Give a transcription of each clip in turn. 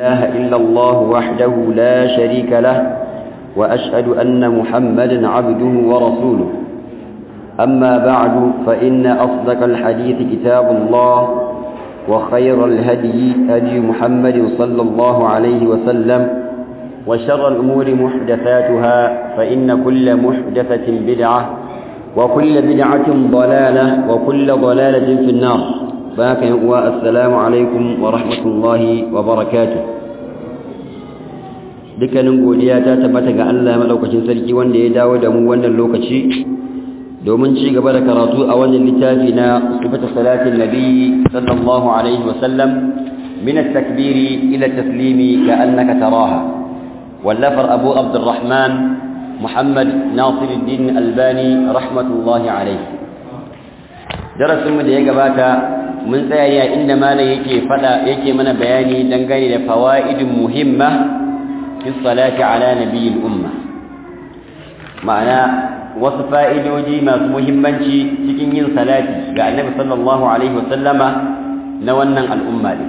إله إلا الله وحده لا شريك له وأشهد أن محمدا عبده ورسوله أما بعد فإن أصدق الحديث كتاب الله وخير الهدي هدي محمد صلى الله عليه وسلم وشر الأمور محدثاتها فإن كل محدثة بدعة وكل بدعة ضلالة وكل ضلالة في النار باك والسلام عليكم ورحمة الله وبركاته dukkanin godiya ta tabbata ga Allah madaukakin sarki wanda ya dawo da mu wannan lokaci domin ci gaba da karatu a wannan littafi na sifatu salatin nabi sallallahu alaihi wa sallam min at-takbiri ila at-taslimi ka'annaka taraha wallafar abu abdurrahman muhammad nasiruddin albani rahmatullahi alaihi darasin mu da ya gabata mun tsaya ya inda malam yake fada yake mana bayani dangane da fawaidin muhimma fi salati ala nabiyil umma ma'ana wasu fa'idoji masu muhimmanci cikin yin salati ga annabi sallallahu alaihi wasallama na wannan al'umma ne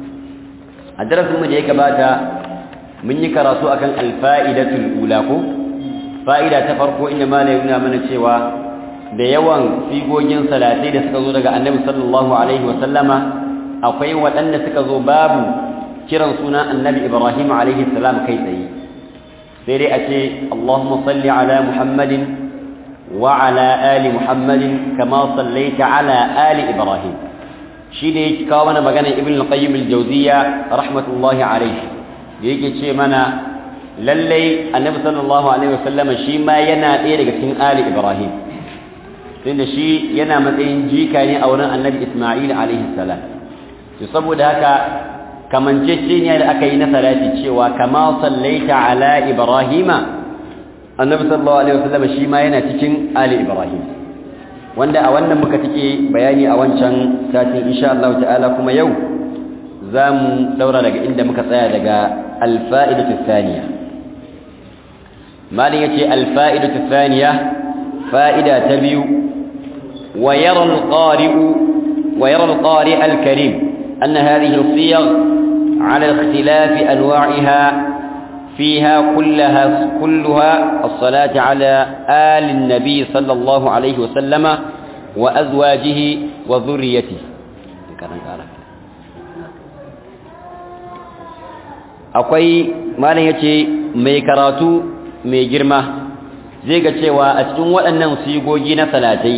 a darasinmu da ya gabata mun yi karatu akan alfa'idatul ula ko fa'ida ta farko inda malai nuna mana cewa da yawan sigogin salatai da suka zo daga annabi sallallahu alaihi wasallama akwai waɗanda suka zo babu kiran suna annabi ibrahim alaihi salam kai tsaye sai dai a ce allahumma salli ala muhammadin وعلى آل محمد كما صليت على آل إبراهيم شيء كاونا مغانا ابن القيم الجوزية رحمة الله عليه يجي شيء منا للي النبي صلى الله عليه وسلم شيء ما ينا إيه لكتن آل إبراهيم لأن شيء ينا مثلا جي كان أولا النبي إسماعيل عليه السلام يصبوا ذاك كمن جيشين يعني أكينا ثلاثة شيء وكما صليت على إبراهيم annabi sallallahu alaihi wasallam shi ma yana cikin ali ibrahim wanda a wannan muka take bayani a wancan satin insha Allah ta'ala kuma yau zamu daura daga inda muka tsaya daga alfa'idatu thaniya malin yace alfa'idatu thaniya fa'ida ta biyu wa yara alqari'u wa yara alqari' alkarim anna hadhihi alsiyagh على اختلاف أنواعها فيها كلها كلها الصلاة على آل النبي صلى الله عليه وسلم وأزواجه وذريته akwai malam yace mai karatu mai girma zai ga cewa a cikin waɗannan sigogi na salatai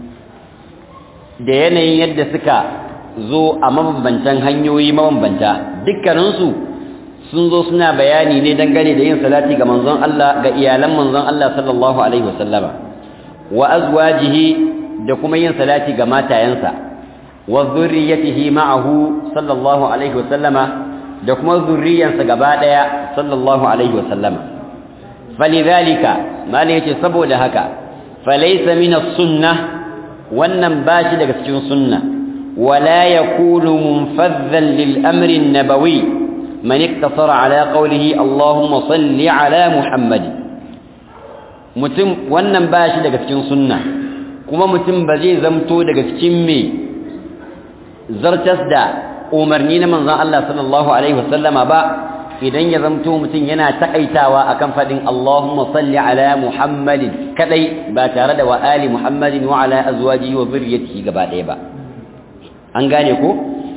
da yanayin yadda suka zo a mabambantan hanyoyi mabambanta dukkaninsu sun zo suna bayani ne dangane da yin salati ga manzon Allah ga iyalan manzon Allah sallallahu alaihi wasallama wa azwajihi da kuma yin salati ga matayensa wa zurriyatihi ma'ahu sallallahu alaihi wasallama da kuma zurriyansa gaba daya sallallahu alaihi wasallama falidhalika malai yace saboda haka falaysa min as-sunnah wannan bashi daga cikin sunna wala yakunu munfadhan lil amri an-nabawi من اقتصر على قوله اللهم صل على محمد mutum wannan ba shi daga cikin sunna kuma mutum ba zai zamto daga cikin me zartas da umarni na manzon Allah sallallahu alaihi wasallama ba idan ya zamto mutum yana takaitawa akan fadin Allahumma salli ala Muhammadin kadai ba tare da wa ali Muhammadin wa ala azwajihi wa zurriyyatihi gaba ɗaya ba an gane ko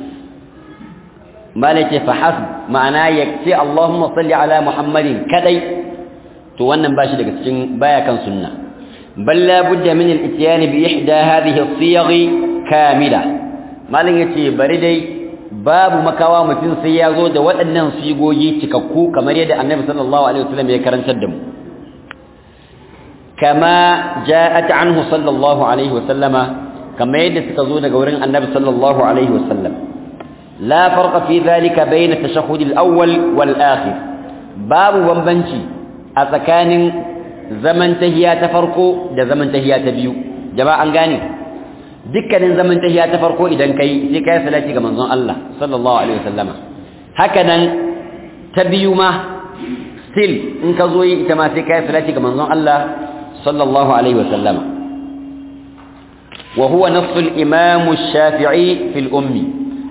malake fa hasb ma'ana yakti Allahumma salli ala Muhammadin kadai to wannan bashi daga cikin baya kan sunna bal la budda min al-ityan bi ihda hadhihi as-siyagh kamila malan yace bari dai babu makawa mutum sai ya zo da waɗannan sigogi cikakku kamar yadda Annabi sallallahu alaihi wasallam ya karantar da mu kama ja'at anhu sallallahu alaihi wasallama kama yadda suka zo daga wurin Annabi sallallahu alaihi wasallam لا فرق في ذلك بين التشهد الأول والآخر باب بمبنشي أتكان زمن تهيا تفرقو ده زمن تهيا تبيو جماعة أنغاني dukkanin zaman tahiya ta farko idan kai sai kai salati ga manzon Allah sallallahu alaihi wasallama hakanan ta biyu ma still in ka zo yi ita ma sai kai salati ga manzon Allah sallallahu alaihi wasallama wa huwa nafsu al-imam ash-shafi'i fi al-ummi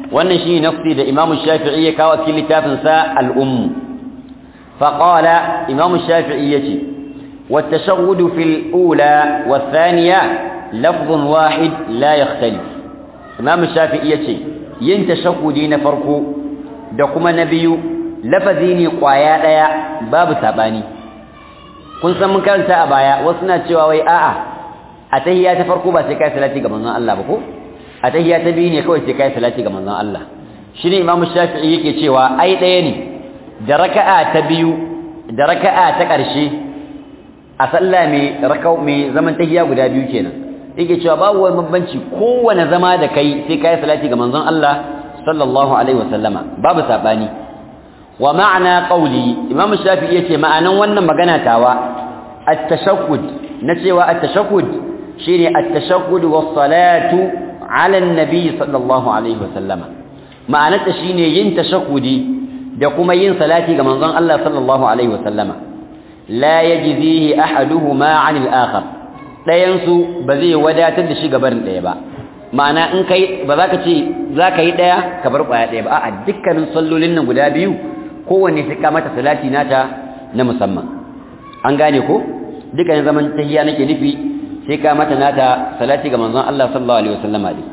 wannan shi nafsi da Imam Shafi'i ya kawo cikin littafin sa al-Umm fa qala Imam Shafi'i yace والتشهد في الأولى والثانية لفظ واحد لا يختلف إمام الشافعي يتي ين تشهدي نفرقو دقما نبي لفظيني قوايا ليا باب ساباني kun san mun karanta a baya wasu na cewa wai a'a a tahiyya ta farko ba sai kai salati ga manzon Allah ba ko a tahiyya ta biyu ne kawai sai kai salati ga manzon Allah shine Imam Shafi'i yake cewa ai ɗaya ne da raka'a ta biyu da raka'a ta ƙarshe a sallah mai rakau mai zaman tahiyya guda biyu kenan yake cewa babu wani bambanci kowane zama da kai sai kai salati ga manzon Allah sallallahu alaihi wasallama babu sabani wa ma'ana qawli imam shafi'i yace ma'anan wannan magana tawa at-tashahhud na cewa at-tashahhud shine at-tashahhud was-salatu ala an-nabi sallallahu alaihi wasallama ma'anar ta shine yin tashahhudi da kuma yin salati ga manzon Allah sallallahu alaihi wasallama la yajzihi ahaduhuma 'anil akhar dayan su ba zai wadatar da shi gaban daya ba ma'ana in kai ba za ka ce za ka yi daya ka bar kwaya daya ba a'a dukkanin sallolin nan guda biyu kowanne sai ka mata salati nata na musamman an gane ko dukkanin zaman tahiyya nake nufi sai ka mata nata salati ga manzon Allah sallallahu alaihi wasallama dai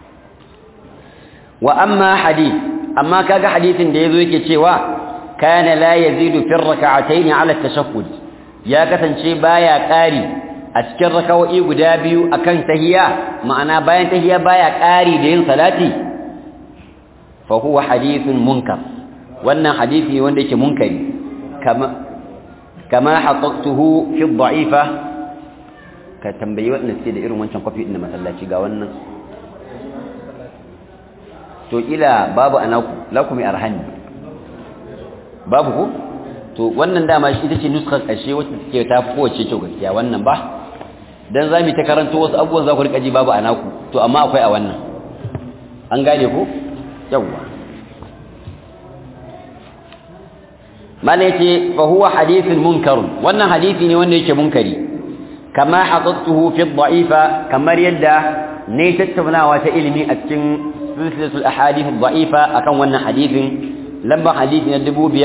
wa amma hadith amma kaga hadithin da yazo yake cewa kana la yazidu fi rak'atayn ala at-tashahhud ya kasance baya ƙari a cikin rakawoyi guda biyu akan tahiyya ma'ana bayan tahiyya baya ƙari da yin salati fa huwa hadithun munkar wannan hadisi wanda yake munkari kama kama haqqtuhu fi dha'ifa ka tambayi wannan sai da irin wancan kwafi din masallaci ga wannan to kila babu anaku lakum arhani babu ko to wannan dama shi ita ce nuskar ƙarshe wacce take ta fi kowace kyau gaskiya wannan ba dan za mu ta karanto wasu abubuwan za ku rika ji babu anaku to amma akwai a wannan an gane ko yawwa mala yace fa huwa hadithun munkarun wannan hadisi ne wanda yake munkari kama hadattuhu fi dha'ifa kamar yadda ne tattaunawa ta ilimi a cikin silsilatul ahadith dha'ifa akan wannan hadisin lambar hadisi na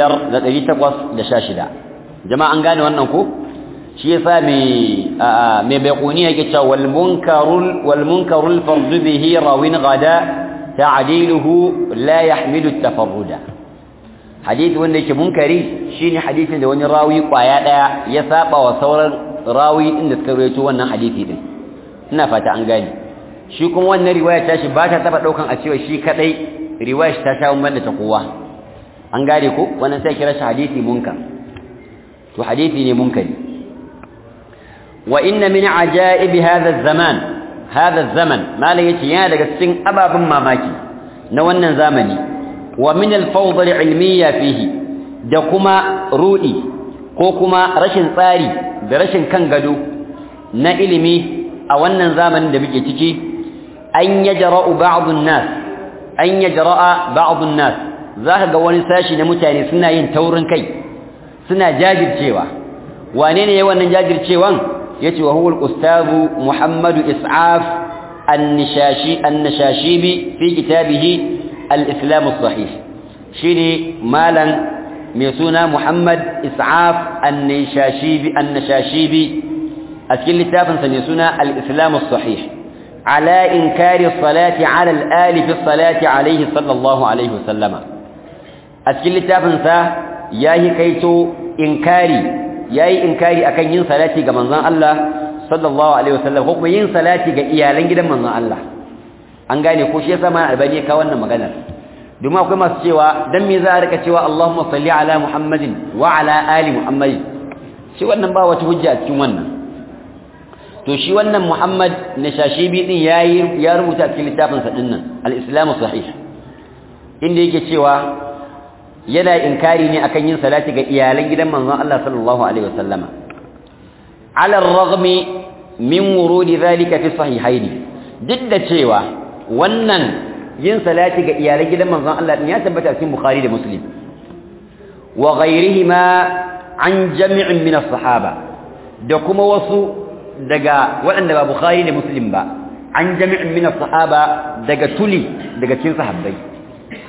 5816 jama'a an gane wannan ko shi yasa me me baiquni yake cewa wal munkarul wal munkarul fardu bihi rawin gada ta'diluhu la yahmilu at-tafarruda hadisi wanda yake munkari shine hadisin da wani rawi kwaya daya ya saba wa sauran rawi din da suka rawaito wannan hadisi din ina fata an gane shi kuma wannan riwaya ta shi ba ta taba daukan a cewa shi kadai riwaya ta sha banda ta kowa an gane ko wannan sai kira shi hadisi munkar to hadisi ne munkari wa inna min ajaib hadha az-zaman hadha az-zaman malai yace yana daga cikin ababun mamaki na wannan zamani wa min al-fawd al-ilmiyya fihi da kuma rudi ko kuma rashin tsari da rashin kan gado na ilimi a wannan zamanin da muke ciki an yajra'u ba'd an-nas an yajra'a ba'd an-nas zaka ga wani sashi na mutane suna yin taurin kai suna jajircewa wane ne yayin wannan jajircewan yace wa huwa al-ustaz Muhammad Is'af an-Nishashi an-Nashashibi fi kitabihi al-Islam as-Sahih shine malan mai suna Muhammad Is'af an-Nishashibi an-Nashashibi a cikin littafin sa mai suna al-Islam as-Sahih على إنكار الصلاة على الآل في الصلاة عليه صلى الله عليه وسلم أسكيل التافنسا ياهي كيتو إنكاري ياهي إنكاري أكن ين صلاتي كمنظان الله صلى الله عليه وسلم حكم ين صلاتي كإيالين جدا منظان الله an gane ko shi yasa ma albani ka wannan maganar domin akwai masu cewa dan me za a rika cewa Allahumma salli ala Muhammadin wa ala ali Muhammadin shi wannan ba wata hujja a cikin wannan to shi wannan Muhammad Nashashibi din yayi ya rubuta cikin littafin sa dinnan al-Islam sahih inda yake cewa yana inkari ne akan yin salati ga iyalan gidan manzon Allah sallallahu alaihi wasallama ala ar-raghmi min wurudi dhalika fi sahihaini duk da cewa wannan yin salati ga iyalan gidan manzon Allah din ya tabbata cikin Bukhari da Muslim wa ghayrihima an jami'in min as-sahaba da kuma wasu daga waɗanda ba Bukhari da Muslim ba an jami'in min as-sahaba daga tuli daga cikin sahabbai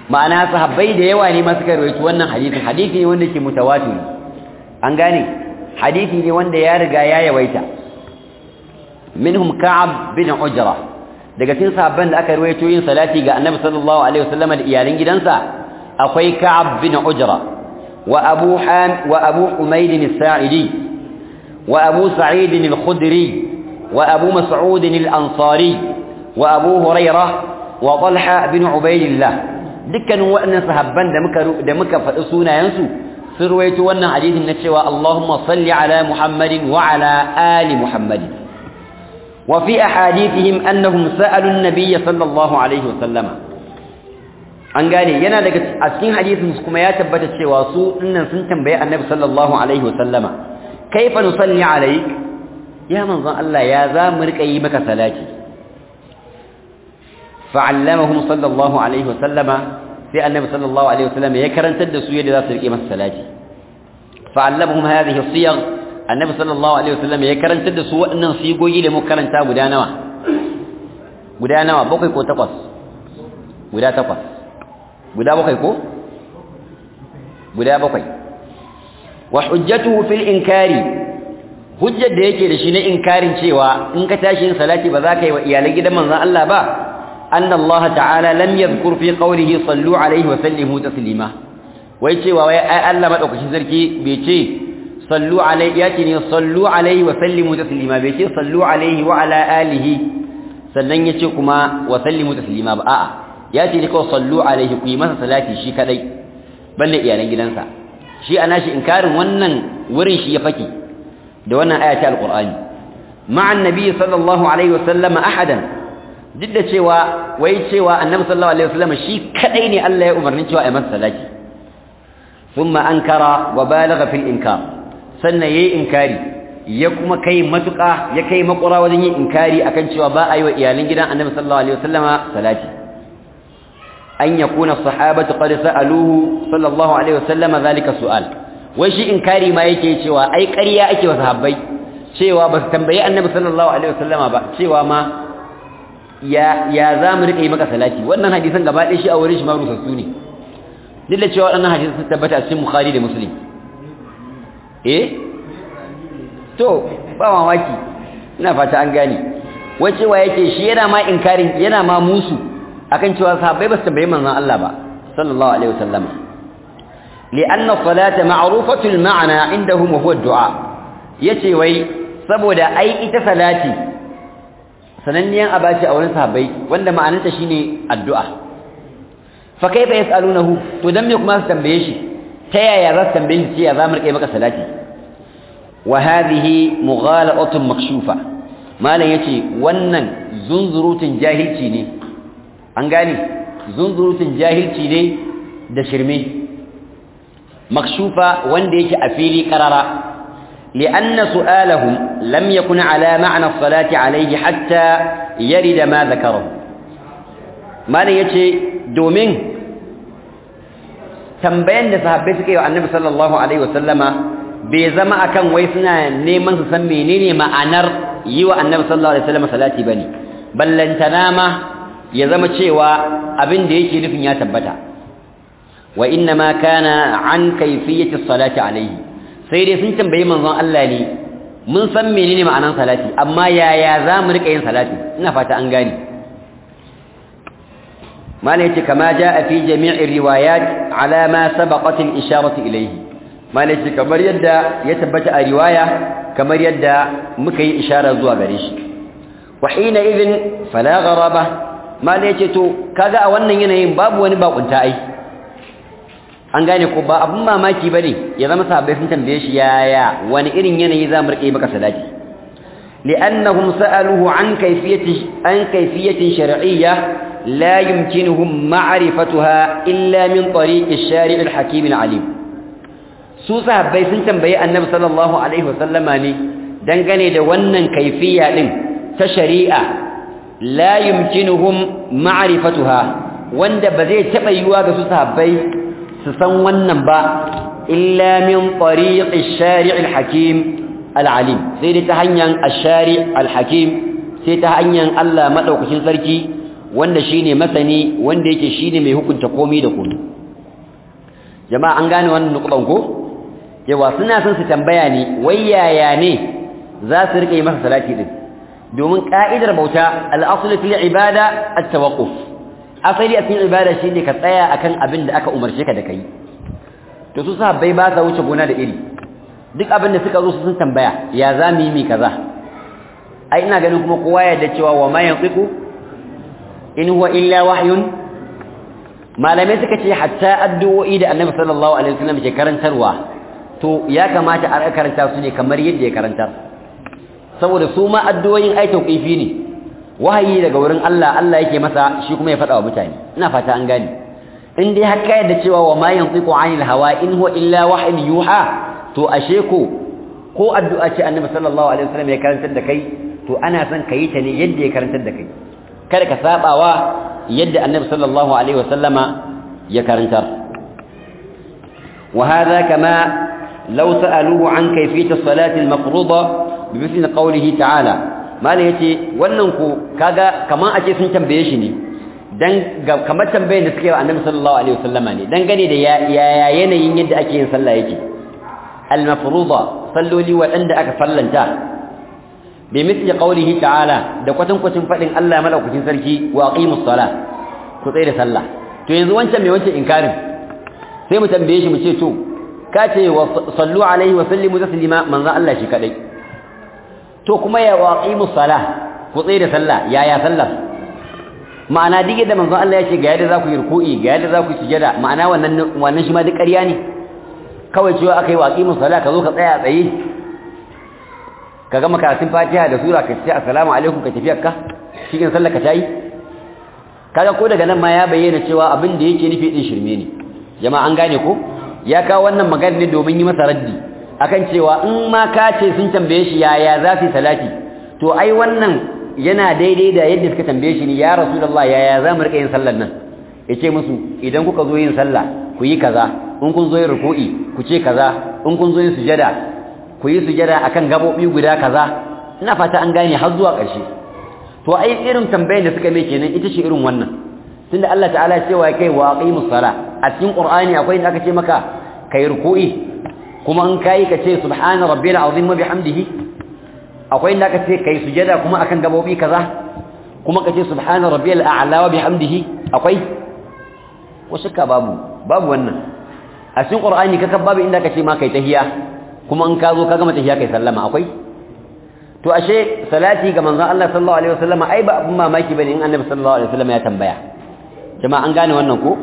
ma'ana sahabbai da yawa ne masu karwaito wannan hadisin hadisi ne wanda ke mutawatir an gane hadisi ne wanda ya riga ya yawaita minhum ka'ab bin ujra daga cikin sahabban da aka rawaito yin salati ga annabi sallallahu alaihi wasallam da iyalan gidansa akwai ka'ab bin ujra wa abu ham wa abu umayd as-sa'idi wa abu sa'id al-khudri wa abu mas'ud al-ansari wa abu hurairah wa talha bin ubaydillah dukkanin waɗannan sahabban da muka da muka faɗi sunayensu sun ruwaito wannan hadisin na cewa Allahumma salli ala Muhammadin wa ala ali Muhammadin wa fi ahadithihim annahum sa'alu an-nabiy sallallahu alaihi wasallama an gane yana daga a cikin hadisin kuma ya tabbata cewa su dinnan sun tambaye annabi sallallahu alaihi wasallama kaifa nusalli alayk ya manzon Allah ya za mu rika yi maka salati fa'allamahum sallallahu alaihi wasallama sai annabi sallallahu alaihi wasallama ya karantar da su yadda za su rike masa salati fa'allamahum hadhihi as-siyagh annabi sallallahu alaihi wasallama ya karantar da su waɗannan sigogi da muka karanta guda nawa guda nawa bakwai ko takwas guda takwas guda bakwai ko guda bakwai wa hujjatuhu fil inkari hujjar da yake da shi na inkarin cewa in ka tashi yin salati ba za ka yi wa iyalan gidan manzon Allah ba أن الله تعالى لم يذكر في قوله صلوا عليه وسلموا تسليما ويتي وي الله مدوكشي سركي بيتي صلوا عليه ياتني صلوا عليه وسلموا تسليما بيتي صلوا عليه وعلى آله sannan yace kuma wa sallimu taslima ba a'a yace ne kawai sallu alaihi ku yi masa salati shi kadai balle iyalan gidansa shi ana shi inkarin wannan wurin shi ya faki da wannan aya ta alqur'ani ma'an nabi sallallahu alaihi wasallam ahadan duk da cewa wai cewa annabi sallallahu alaihi wasallam shi kadai ne Allah ya umarni cewa ai masa salati thumma ankara wa balagha fil inkar sannan yayi inkari ya kuma kai matuka ya kai makura wajen yin inkari akan cewa ba a yi wa iyalan gidan annabi sallallahu alaihi wasallama salati an yakuna sahabatu qad sa'aluhu sallallahu alaihi wasallama zalika su'al wai shi inkari ma yake cewa ai ƙarya ake wa sahabbai cewa ba su tambayi annabi sallallahu alaihi wasallama ba cewa ma ya ya za mu rika yi maka salati wannan hadisan gaba ɗaya shi a wurin shi ma rusassu ne duk da cewa waɗannan hadisan sun tabbata a cikin bukhari da muslim eh to ba mamaki ina fata an gane wai cewa yake shi yana ma inkarin yana ma musu akan cewa sahabbai ba su tambayi manzon Allah ba sallallahu alaihi wasallam لأن الصلاة معروفة المعنى عندهم وهو الدعاء yace wai saboda ai ita salati sananniyan abaci a wurin sahabbai wanda ma'anarta shine addu'a fa kaifa yasalunahu to dan me kuma su tambaye shi ta yaya za su tambaye shi ya zamu rike maka salati wa hadhihi mughalatun makshufa malan yace wannan zunzurutun jahilci ne an gane zunzurutun jahilci ne da shirme makshufa wanda yake a fili qarara لأن سؤالهم لم يكن على معنى الصلاة عليه حتى يرد ما ذكره ما يتي دومين tambayan da sahabbai suka yi wa annabi sallallahu alaihi wasallama bai zama akan wai suna neman su san menene ma'anar yi wa annabi sallallahu alaihi wasallama salati bane ballantana ma ya zama cewa abin da yake nufin ya tabbata wa inna ma kana an kayfiyati salati alaihi sai dai sun tambayi manzon Allah ne mun san menene ma'anar salati amma yaya za mu rika yin salati ina fata an gane malai ce kama jaa fi jami'i riwayat ala ma sabaqat al-isharatu ilayhi malai ce kamar yadda ya tabbata a riwaya kamar yadda muka yi ishara zuwa gare shi wa hina idhin fala gharaba malai ce to kaga a wannan yanayin babu wani bakunta ai an gane ko ba abun mamaki bane ya zama sahabbai sun tambaye shi yaya wani irin yanayi za mu rike maka salati li'annahum sa'aluhu an kayfiyati an kayfiyatin shar'iyyah la yumkinuhum ma'rifatuha illa min tariq ash-shari' al-hakim al-alim su sahabbai sun tambaye annabi sallallahu alaihi wasallama ne dangane da wannan kaifiya din ta shari'a la yumkinuhum ma'rifatuha wanda ba zai taba yiwa ga su sahabbai su san wannan ba illa min tariq ash-shari' al-hakim al-alim sai dai ta hanyar ash-shari' al-hakim sai ta hanyar Allah madaukakin sarki wanda shine masani wanda yake shine mai hukunta komai da komai jama'a an gane wannan nukudan ko yawa suna son su tambaya ne wai yaya ne za su rike masa salati din domin ka'idar bauta al-asl fil ibada at-tawaqquf asali a cikin ibada shine ka tsaya akan abin da aka umarce ka da kai to su sahabbai ba sa wuce gona da iri duk abin da suka zo su sun tambaya ya za mu yi mi kaza ai ina ganin kuma kowa ya da cewa wa ma yantiqu in huwa illa wahyun malamai suka ce hatta addu'o'i da annabi sallallahu alaihi wasallam ke karantarwa to ya kamata a karanta su ne kamar yadda ya karantar saboda su ma addu'o'in ai tauqifi ne wahayi daga wurin Allah Allah yake masa shi kuma ya faɗa wa mutane ina fata an gane in dai har ka yadda cewa wa ma yantiqu anil hawa in huwa illa wahyun yuha to ashe ko ko addu'a ce annabi sallallahu alaihi wasallam ya karantar da kai to ana son ka yi ta ne yadda ya karantar da kai kada ka sabawa yadda annabi sallallahu alaihi wasallama ya karantar wa hadha kama law sa'aluhu an kayfiyat as-salati al-mafruḍa bi mithli qawlihi ta'ala mala yace wannan ko kaga kaman ake sun tambaye shi ne dan kamar tambayar da suke wa annabi sallallahu alaihi wasallama ne dan gane da ya yanayin yadda ake yin sallah yake al-mafruḍa salloli waɗanda aka fallanta bi mithli qawlihi ta'ala da kwatan kwatin fadin Allah madaukakin sarki wa aqimus salah ku tsaya da sallah to yanzu wancan mai wancan inkarin sai mu tambaye shi mu ce to ka ce wa sallu alaihi wa sallimu taslima manzo Allah shi kadai to kuma ya wa aqimus salah ku tsaya da sallah yaya sallar ma'ana dige da manzo Allah ya ce ga yadda za ku yi ruku'i ga yadda za ku yi sujada ma'ana wannan wannan shi ma duk ƙarya ne kawai cewa akai wa aqimus salah ka zo ka tsaya tsaye ka gama karatun fatiha da sura ka ce assalamu alaikum ka tafi akka cikin sallar ka tayi kaga ko daga nan ma ya bayyana cewa abin da yake nufi din shirme ne jama'a an gane ko ya kawo wannan magana ne domin yi masa raddi akan cewa in ma ka ce sun tambaye shi yaya za su salati to ai wannan yana daidai da yadda suka tambaye shi ne ya rasulullah yaya za mu rika yin sallar nan yace musu idan kuka zo yin sallah ku yi kaza in kun zo yin ruku'i ku ce kaza in kun zo yin sujada ku yi sujada akan gabobi guda kaza ina fata an gane har zuwa ƙarshe to ai irin tambayar da suka mai kenan ita ce irin wannan tunda Allah ta'ala cewa kai wa aqimus sala a cikin qur'ani akwai inda aka ce maka kai ruku'i kuma in kai ka ce subhana rabbil azim wa bihamdihi akwai inda aka ce kai sujada kuma akan gabobi kaza kuma ka ce subhana rabbil a'la wa bihamdihi akwai ko shakka babu babu wannan a cikin qur'ani kaka babu inda aka ce ma kai tahiyya kuma in ka zo ka gama tafiya kai sallama akwai to ashe salati ga manzon Allah sallallahu alaihi wasallam ai ba abun mamaki bane in annabi sallallahu alaihi wasallam ya tambaya jama'a an gane wannan ko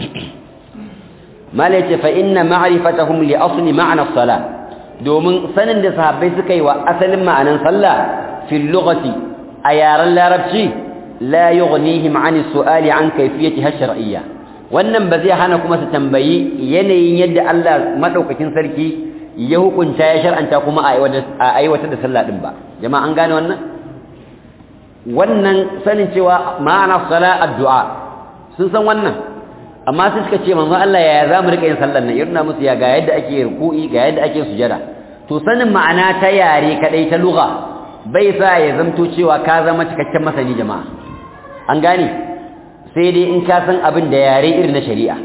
mala yace fa inna ma'rifatahum li asli ma'na as-salah domin sanin da sahabbai suka yi wa asalin ma'anan sallah fil lughati a yaran larabci la yughnihim 'an as-su'ali 'an kayfiyatiha shar'iyya wannan ba zai hana kuma su tambayi yanayin yadda Allah madaukakin sarki ya hukunta ya shar'anta kuma a aiwatar da sallah din ba jama'a an gane wannan wannan sanin cewa ma'ana sala addu'a sun san wannan amma sai suka ce manzon Allah yaya zamu rika yin sallar nan irna musu ya ga yadda ake ruku'i ga yadda ake sujada to sanin ma'ana ta yare kadai ta lugha bai sa ya zamto cewa ka zama cikakken masani jama'a an gane sai dai in ka san abin da yare irin na shari'a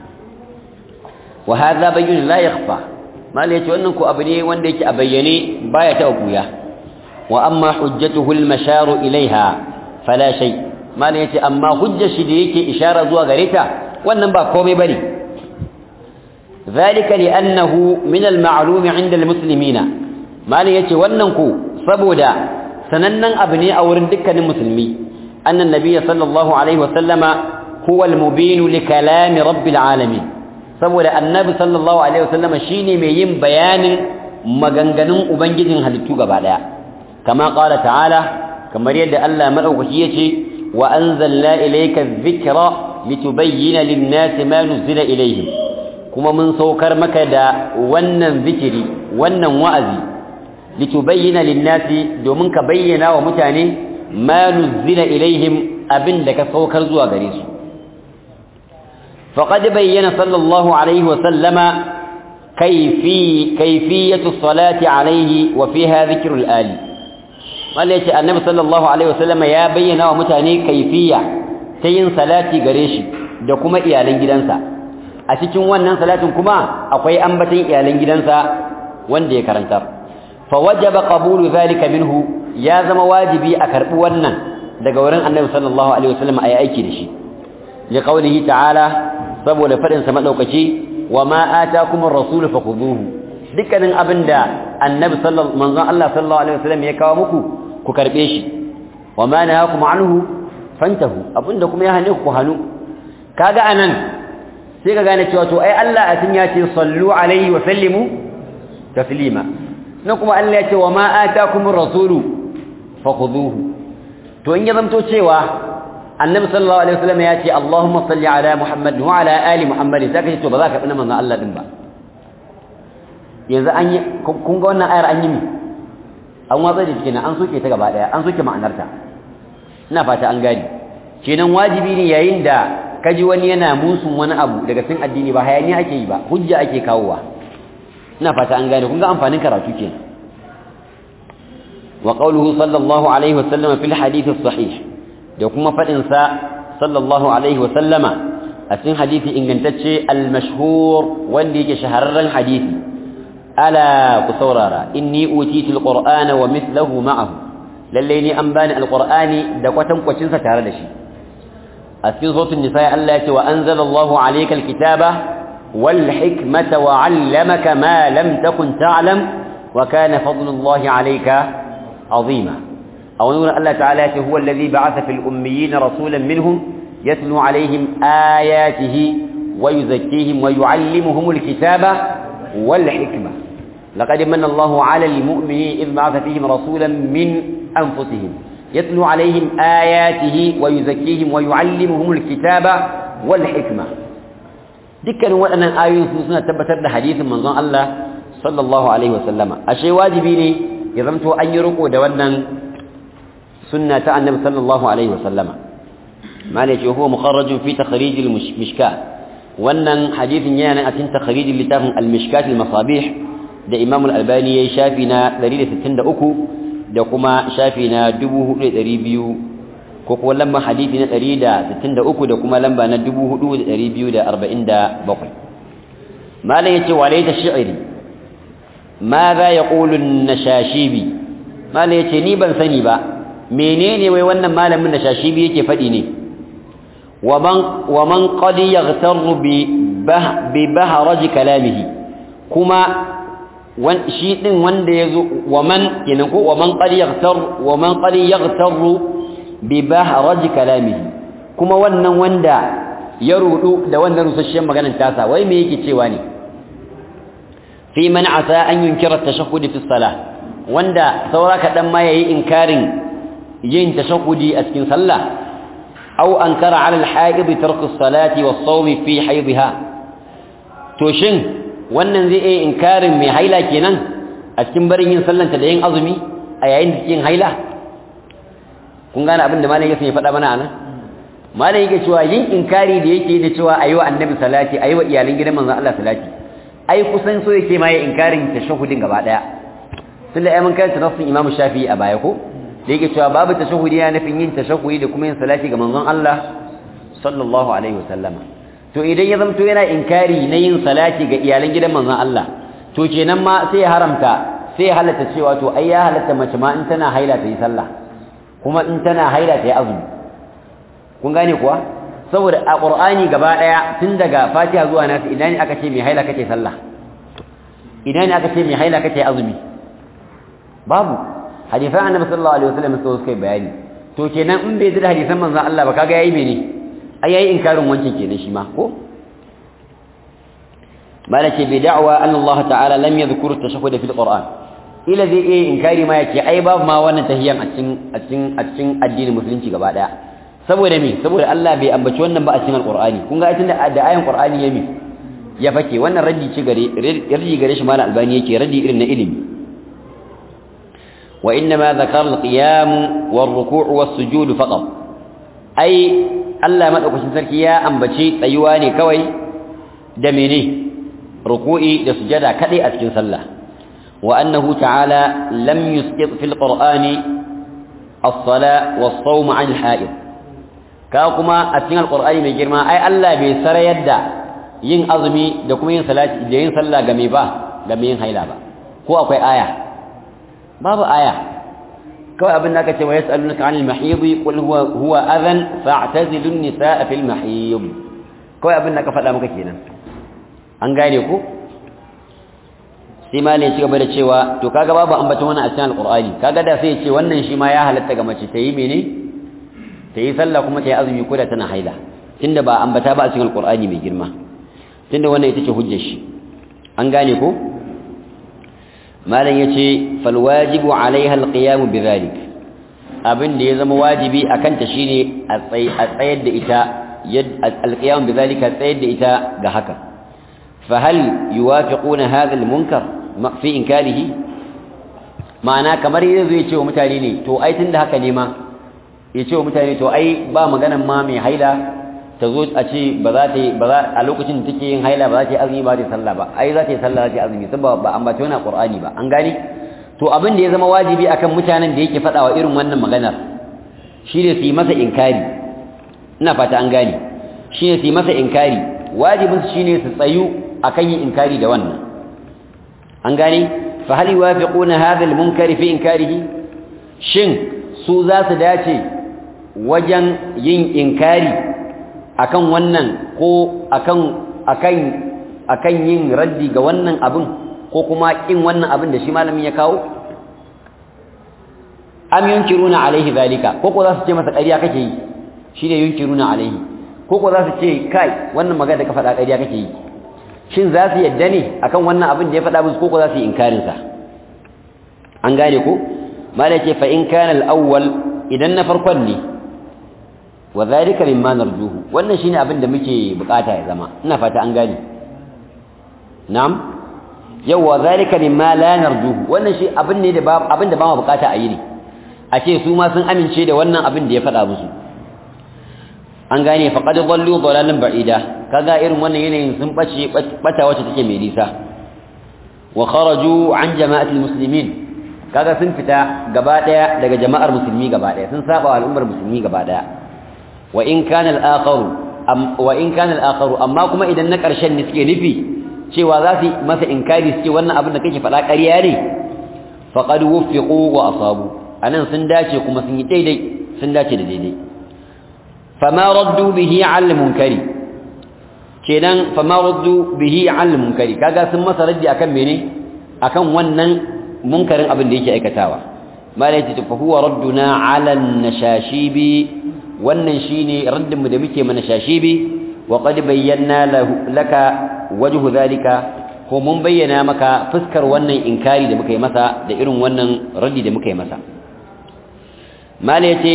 wa hadha bayyun la yakhfa mal yace wannan ko abu ne wanda yake a bayyane baya ta kuya wa amma hujjatuhu al-masharu ilaiha fala shay mal yace amma hujjar shi da yake ishara zuwa gare ta wannan ba komai bane zalika li'annahu min al-ma'lum 'inda al-muslimina mal yace wannan ko saboda sanannen abu ne a wurin dukkanin musulmi annan nabiyyi sallallahu alaihi wa sallama huwa al-mubin li kalami rabbil alamin saboda annabi sallallahu alaihi wasallama shine mai yin bayanin maganganun ubangijin halittu gaba daya kama qala ta'ala kamar yadda Allah madaukaki yace wa anzalna ilayka adh-dhikra litubayyana lin-nasi ma nuzila ilayhim kuma mun saukar maka da wannan zikiri wannan wa'azi litubayyana lin-nasi domin ka bayyana wa mutane ma nuzila ilayhim abinda ka saukar zuwa gare su فقد بين صلى الله عليه وسلم كيفي كيفية الصلاة عليه وفيها ذكر الآل قال يا النبي صلى الله عليه وسلم يا بينا ومتاني كيفية ta yin salati gare shi da kuma iyalan gidansa a cikin wannan salatin kuma akwai ambaton iyalan gidansa wanda ya karanta fa wajaba qabulu zalika minhu ya zama wajibi a karbi wannan daga wurin annabi sallallahu alaihi wasallam ayi aiki da shi li qawlihi ta'ala saboda fadin sa madaukaki wa ma atakum ar-rasul fakhuduhu dukkanin abinda annabi sallallahu manzon Allah sallallahu alaihi wasallam ya kawo muku ku karbe shi wa ma nahakum anhu fantahu abinda kuma ya hane ku hanu kaga anan sai ka gane cewa to ai Allah a tun ya ce sallu alaihi wa sallimu taslima na kuma Allah ya ce wa ma atakumur rasulu fakhuduhu to in ya zamto cewa annabi sallallahu alaihi wasallam ya ce Allahumma salli ala Muhammad wa ala ali Muhammad sai ka ce to ba za ka bi manzon Allah din ba yanzu an yi kun ga wannan ayar an yi mi an watsa da cikin an soke ta gaba daya an soke ma'anarta ina fata an gani kenan wajibi ne yayin da kaji wani yana musun wani abu daga cikin addini ba hayaniya ake yi ba hujja ake kawowa ina fata an gane kun ga amfanin karatu kenan wa qawluhu sallallahu alaihi wa sallama fil hadith sahih da kuma fadin sa sallallahu alaihi wa sallama a cikin hadisi ingantacce al mashhur wanda yake shahararren hadisi ala ku saurara inni utitu al qur'ana wa mithluhu ma'ahu lalle ni an bani al qur'ani da kwatankwacin sa tare da shi a cikin sautin nisa Allah ya ce wa anzalallahu alayka alkitaba wal hikmata wa 'allamaka ma lam takun ta'lam wa kana fadlullahi alayka 'azima aw nuna Allah ta'ala ya ce huwa alladhi ba'atha fil ummiyin rasulan minhum yatlu 'alayhim ayatihi wa yuzakkihim wa yu'allimuhum alkitaba wal hikma laqad manna Allahu 'alal mu'minina idh ba'atha fihim rasulan min anfusihim يتلو عليهم آياته ويزكيهم ويعلمهم الكتاب والحكمة دكان وانا آيون سنة تبتر حديث من ظن الله صلى الله عليه وسلم الشيء واجبيني يضمتوا أن يرقوا دوانا سنة النبي صلى الله عليه وسلم ما ليش هو مخرج في تخريج المشكاة وانا حديث يانا أتن تخريج لتاهم المشكاة المصابيح ده إمام الألباني يشافنا دليل ستين دا أكو da kuma shafi na 4200 ko kuma lamba hadisi na 163 da kuma lamba na 4247 malam yace walaita shi'ri madha yaqulu an-nashashibi malam yace ni ban sani ba menene wai wannan malamin nashashibi yake fadi ne waman waman qad yaghtaru bi bi bahraj kalamihi kuma shi din wanda yazo waman kenan ko waman qad yaghtar waman qad yaghtaru bi bahraj kalamihi kuma wannan wanda ya rudu da wannan rusasshen maganar tasa wai me yake cewa ne fi man asa an yunkira tashahhud fi salah wanda saura kadan ma yayi inkarin yin tashahhudi a cikin sallah aw ankara ala al-haid tark as-salati was-sawm fi haydha to shin wannan zai iya inkarin mai haila kenan a cikin barin yin sallanta da yin azumi a yayin da cikin haila kun gane abin da malam yake ya faɗa mana anan malam yake cewa yin inkari da yake da cewa ayi wa annabi salati ayi wa iyalan gidan manzon Allah salati ai kusan so yake ma ya inkarin tashahhudin gaba daya tunda ai mun karanta nassin Imam Shafi'i a baya ko da yake cewa babu tashahhudi ya nufin yin tashahhudi da kuma yin salati ga manzon Allah sallallahu alaihi wasallama to idan ya zamto yana inkari na yin salati ga iyalan gidan manzon Allah to kenan ma sai ya haramta sai ya halatta cewa to ai ya halatta mace ma in tana haila ta yi sallah kuma in tana haila ta yi azumi kun gane kuwa saboda a qur'ani gaba daya tun daga fatiha zuwa nasu idan aka ce mai haila kace sallah idan aka ce mai haila kace azumi babu hadisan annabi sallallahu alaihi wasallam sai suka bayani to kenan in bai da hadisan manzon Allah ba kaga yayi mene ai yayi inkarin wancan kenan shi ma ko malaka bi da'wa anna Allah ta'ala lam yadhkur at-tashahhud fi al-Qur'an ila zai yi inkari ma yake ai babu ma wannan tahiyan a cikin a cikin a cikin addinin musulunci gaba daya saboda me saboda Allah bai ambaci wannan ba a cikin al-Qur'ani kun ga tunda da ayan Qur'ani ya mi ya fake wannan raddi ce gare raddi gare shi malam albani yake raddi irin na ilimi wa inna ma dhakara al-qiyam war-ruku' was-sujud faqat ai Allah madaukakin sarki ya ambaci tsayuwa ne kawai da mene ruku'i da sujada kadai a cikin sallah wa annahu ta'ala lam yusqit fil qur'ani as-sala was-sawm 'an al-ha'id ka kuma a cikin alqur'ani mai girma ai Allah bai sarayar da yin azumi da kuma yin salati da yin sallah ga me ba ga me yin haila ba ko akwai aya babu aya kawai abin da aka ce wa yas'alunaka 'anil mahid qul huwa huwa adhan fa'tazilun nisaa fil mahid kawai abin da ka faɗa maka kenan an gane ku sai ma ne ci gaba da cewa to kaga babu ambaton wannan a cikin alqur'ani kaga da sai ya ce wannan shi ma ya halatta ga mace ta yi mene ta yi sallah kuma ta yi azumi ko da tana haila tunda ba ambata ba a cikin alqur'ani mai girma tunda wannan ita ce hujjar shi an gane ko malam yace fal wajibu alaiha alqiyam bidhalik abin da ya zama wajibi akan ta shine a tsayar da ita alqiyam bidhalika tsayar da ita ga haka fa hal yuwafiquna hadha almunkar fi inkarihi ma'ana kamar yanzu ya ce wa mutane ne to ai tunda haka ne ma ya ce wa mutane to ai ba maganan ma mai haila ta zo a ce ba za ta ba za a lokacin da take yin haila ba za ta yi azumi ba ta yi sallah ba ai za ta yi sallah za ta yi azumi saboda ba ambaci wani qur'ani ba an gane to abin da ya zama wajibi akan mutanen da yake faɗawa irin wannan maganar shine su yi masa inkari ina fata an gane shine su yi masa inkari wajibin su shine su tsayu akan yin inkari da wannan an gane fa hal yuwafiquna hadha al-munkari fi inkarihi shin su za su dace wajen yin inkari akan wannan ko akan akan akan yin raddi ga wannan abin ko kuma kin wannan abin da shi malamin ya kawo am yunkiruna alaihi zalika ko ko za su ce masa ƙarya kake yi shine yunkiruna alaihi ko ko za su ce kai wannan magana da ka faɗa ƙarya kake yi shin za su yadda ne akan wannan abin da ya faɗa musu ko ko za su yi inkarin sa an gane ko malai ce fa in kana al-awwal idan na farkon ne wa zalika mimma narjuhu wannan shine abin da muke bukata ya zama ina fata an gane na'am yawa zalika mimma la narjuhu wannan shi abin ne da ba abin da ba mu bukata a yi ne a ce su ma sun amince da wannan abin da ya faɗa musu an gane faqad dallu dalalan ba'ida kaga irin wannan yanayin sun bace bata wacce take mai nisa wa kharaju an jama'atil muslimin kaga sun fita gaba daya daga jama'ar musulmi gaba daya sun saba al'ummar musulmi gaba daya wa in kana al-akharu wa in kana al-akharu amma kuma idan na karshen ne suke nufi cewa za su masa inkari su ce wannan abin da kake faɗa ƙarya ne faqad wuffiqu wa asabu anan sun dace kuma sun yi daidai sun dace da daidai fama raddu bihi 'ala munkari kenan fama raddu bihi 'ala munkari kaga sun masa raddi akan mene akan wannan munkarin abin da yake aikatawa malai ta fa huwa radduna 'ala an-nashashibi wannan shine raddin mu da muke mana shashibi wa qad bayyana laka wajhu zalika ko mun bayyana maka fuskar wannan inkari da muka yi masa da irin wannan raddi da muka yi masa mala yace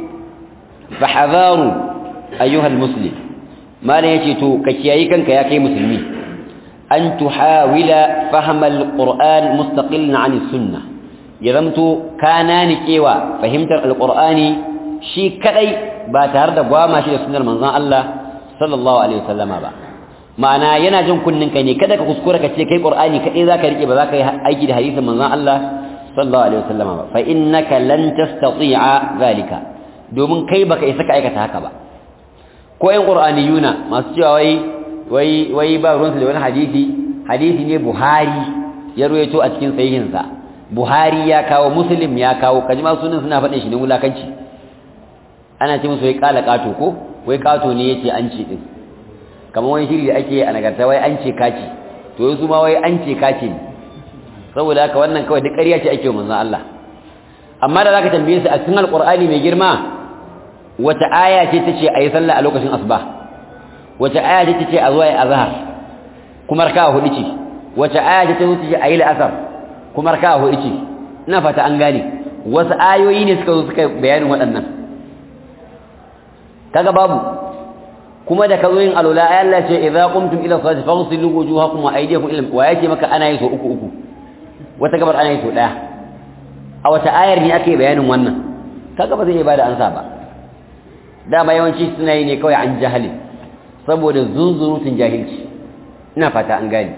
fa hadaru ayyuha almuslim mala yace to ka kiyayi kanka ya kai musulmi an tuhawila fahma alquran mustaqillan an sunnah ya zamto kana ni kewa fahimtar alqur'ani shi kadai ba tare da gwama shi da sunnar manzon Allah sallallahu alaihi wasallama ba ma'ana yana jin kunnin kai ne kada ka kuskura ka ce kai qur'ani kadai zaka rike ba zaka yi aiki da hadisin manzon Allah sallallahu alaihi wasallama ba fa innaka lan tastati'a zalika domin kai baka isa ka aikata haka ba ko ƴan qur'aniyuna masu cewa wai wai wai ba ruwansu da wani hadisi hadisi ne Buhari ya ruwaito a cikin sahihinsa Buhari ya kawo Muslim ya kawo kaji ma sunan suna faɗin shi ne wulakanci ana ce musu wai kala kato ko wai kato ne yace an ce din kamar wani shiri da ake a nagarta wai an ce kaci to yanzu ma wai an ce kaci ne saboda haka wannan kawai duk ƙarya ce ake wa manzon Allah amma da zaka tambaye su a cikin alqur'ani mai girma wata aya ce tace ayi sallah a lokacin asuba wata aya ce tace a zuwa yi azhar kuma raka'a hudu ce wata aya ce tace ayi la'asar kuma raka'a hudu ce ina fata an gane wasu ayoyi ne suka zo suka bayanin waɗannan kaga babu kuma da kazo yin alula ay Allah ce idza qumtum ila salati faghsilu wujuhakum wa aydiyakum ila wa yake maka ana yin so uku uku wata gabar ana yin so daya a wata ayar ne ake bayanin wannan kaga ba zai iya bada ansa ba dama yawanci suna yi ne kawai an jahili saboda zunzurutun jahilci ina fata an gane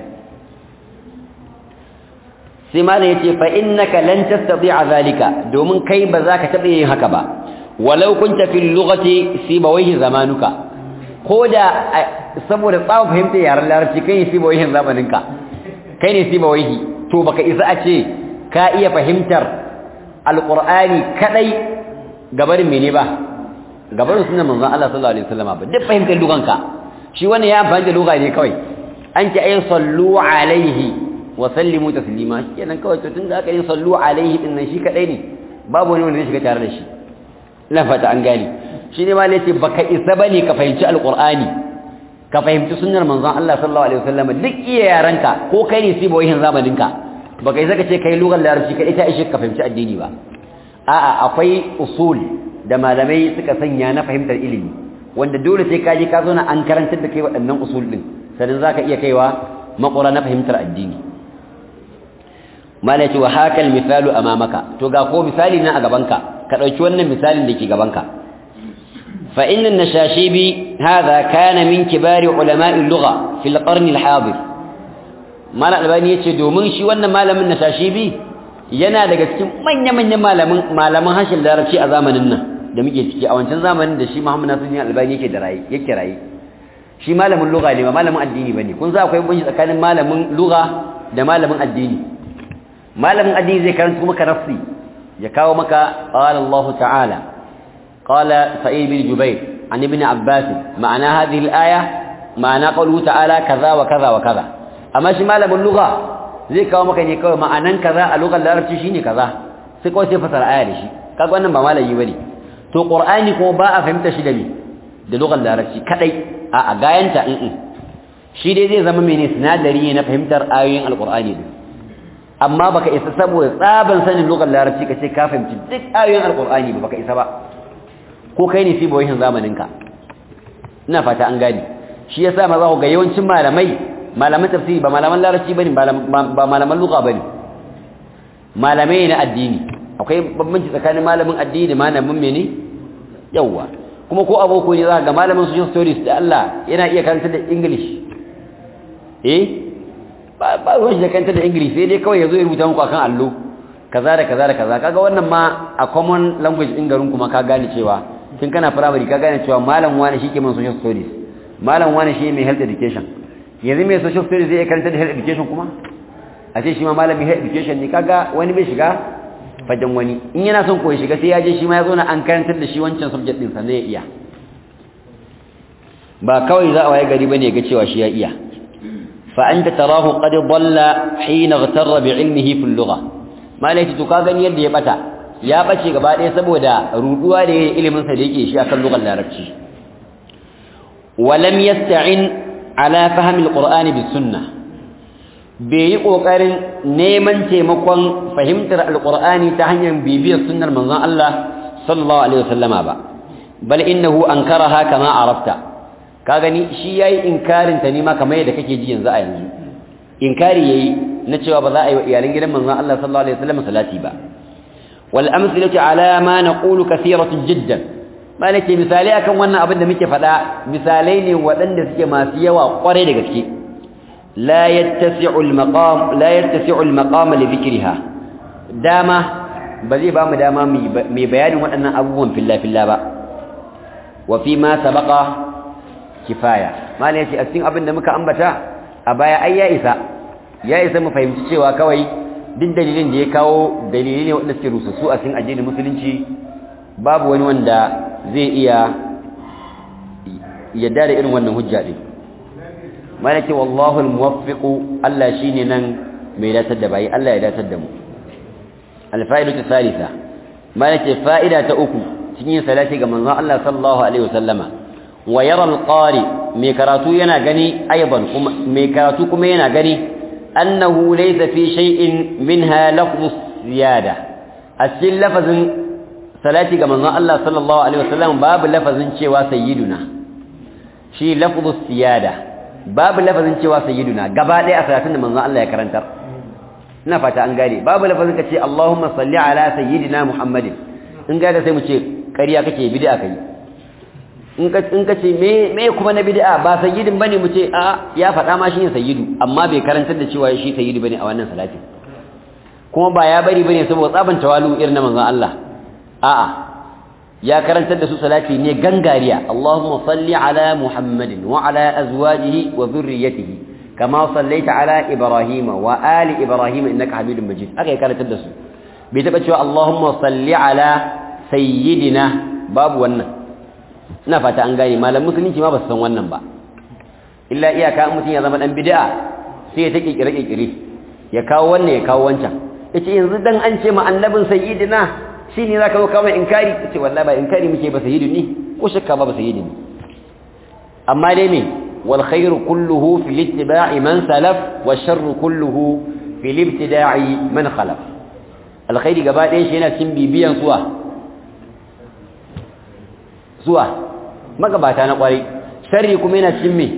sai malam yace fa innaka lan tastati'a zalika domin kai ba za ka taɓa yin haka ba walau kunta fil lughati sibawayhi zamanuka koda saboda tsawon fahimtar yaren larabci kai ne sibawayhi zamaninka kai ne sibawayhi to baka isa a ce ka iya fahimtar alqur'ani kadai gabarin mene ba gabarin sunan manzon Allah sallallahu alaihi wasallam ba duk fahimtar luganka shi wannan ya amfani da lugha ne kawai an ki ayi sallu alaihi wa sallimu taslima kenan kawai to tunda aka yi sallu alaihi din nan shi kadai ne babu wani wanda zai shiga tare da shi ina fata an gane shi ne ma ne ce baka isa bane ka fahimci alqur'ani ka fahimci sunnar manzon Allah sallallahu alaihi wasallam duk iya yaranka ko kai ne sibo yin zamaninka baka isa ka ce kai lugar larabci kai ita ishe ka fahimci addini ba a'a akwai usul da malamai suka sanya na fahimtar ilimi wanda dole sai ka je ka zo na an karantar da kai waɗannan usul din sannan zaka iya kaiwa makura na fahimtar addini malaki wa hakal misalu amamaka to ga ko misali na a gabanka ka dauki wannan misalin da ke gabanka fa inna an-nashashibi hadha kana min kibari ulama'i al-lugha fi al-qarn al-hadir mala albani yace domin shi wannan malamin nashashibi yana daga cikin manya-manyan malamin malaman hashin larabci a zamanin nan da muke ciki a wancan zamanin da shi Muhammad Nasiruddin Albani yake da rayi yake rayi shi malamin lugha ne ba malamin addini bane kun za akwai banci tsakanin malamin lugha da malamin addini malamin addini zai karanta maka nafsi ya kawo maka qala Allah ta'ala qala sa'id bin jubair an ibn abbas ma'ana hadhihi al-aya ma'ana qawluhu ta'ala kaza wa kaza wa kaza amma shi malamin lugha zai kawo maka ne kawai ma'anan kaza a lugar larabci shine kaza sai kawai sai fasara aya da shi kaga wannan ba malami bane to qur'ani kuma ba a fahimta shi da ni da lugar larabci kadai a a gayanta in shi dai zai zama mene sinadari ne na fahimtar ayoyin alqur'ani din amma baka isa saboda tsaban sanin lugar larabci kace ka fahimci duk ayoyin alqur'ani ba baka isa ba ko kai ne fi boyin zamanin ka ina fata an gani shi yasa ma za ku ga yawancin malamai malaman tafsiri ba malaman larabci bane ba malaman lugha bane malamai na addini akwai bambanci tsakanin malamin addini da malamin mene yawa kuma ko aboko ne za ga malamin social stories da Allah yana iya karanta da English eh ba ba ruwan da karanta da English sai dai kawai yazo ya rubuta muku akan allo kaza da kaza da kaza kaga wannan ma a common language din garin kuma ka gane cewa tun kana primary ka gane cewa malam wani shi ke man social stories malam wani shi mai health education yanzu mai social studies zai karanta da health education kuma a ce shi ma malami health education ne kaga wani bai shiga fajen wani in yana son koyi shiga sai ya je shi ma ya zo na an karantar da shi wancan subject din sannan ya iya ba kawai za a waye gari bane ga cewa shi ya iya fa anta tarahu qad dalla hina igtarra bi ilmihi fil lugha malai to ka gani yadda ya bata ya bace gaba ɗaya saboda ruduwa da ilimin sa da yake shi akan lugar larabci ولم يستعن على فهم القرآن بالسنة bai yi ƙoƙarin neman taimakon fahimtar alƙur'ani ta hanyar bibiyar sunnar manzon Allah sallallahu alaihi wasallama ba bal innahu ankaraha kama arafta ka gani shi yayi inkarin ta nima kamar yadda kake ji yanzu a yanzu inkari yayi na cewa ba za a yi wa iyalan gidan manzon Allah sallallahu alaihi wasallam salati ba wal amsalatu ala ma naqulu kathiratun jiddan malake misalai akan wannan abin da muke faɗa misalai ne waɗanda suke masu yawa ƙwarai da gaske لا يتسع المقام لا يتسع المقام لذكرها داما بزي بام داما مي بيان waɗannan abubuwan filla filla ba wa fi ma sabaqa kifaya malai yace a cikin abin da muka ambata a baya ai ya isa ya isa mu fahimci cewa kawai duk dalilin da ya kawo dalilai ne wanda suke rususu a cikin addinin musulunci babu wani wanda zai iya yadda da irin wannan hujja din malaki wallahu almuwaffiqu Allah shine nan mai datar da bai Allah ya datar da mu alfa'idatu thalitha malaki fa'ida ta uku cikin salati ga manzon Allah sallallahu alaihi wasallama wa yara alqari mai karatu yana gani aidan kuma mai karatu kuma yana gani annahu laysa fi shay'in minha lafzu ziyada asil lafazin salati ga manzon Allah sallallahu alaihi wasallam babu lafazin cewa sayyiduna shi lafzu siyada babu lafazin cewa sayyiduna gaba ɗaya a salatin da manzon Allah ya karantar ina fata an gane babu lafazin ka ce Allahumma salli ala sayyidina Muhammadin in ga sai mu ce ƙarya kake bid'a kai in ka in ka ce me me kuma na bid'a ba sayyidin bane mu ce a ya faɗa ma shi ne sayyidu amma bai karantar da cewa shi sayyidu bane a wannan salatin kuma ba ya bari bane saboda tsaban tawalu irin na manzon Allah a'a ya karantar da su salati ne gangariya Allahumma salli ala Muhammadin wa ala azwajihi wa dhurriyyatihi kama sallaita ala Ibrahim wa ali Ibrahim innaka Hamidum Majid aka ya karantar da su bai taba cewa Allahumma salli ala sayyidina babu wannan ina fata an gane malam musulunci ma ba su san wannan ba illa iyaka mutum ya zama dan bid'a sai ya ta kikire kikire ya kawo wannan ya kawo wancan yace yanzu dan an ce ma annabin sayyidina shine zaka zo kawai inkari yace wallahi ba inkari muke ba sayyidini ko shakka ba ba sayyidini amma dai me wal khairu kulluhu fi ittiba'i man salaf wa sharru kulluhu fi ibtida'i man khalaf alkhairi gaba ɗaya shi yana cikin bibiyan suwa zuwa magabata na kwarai sharri kuma yana cikin me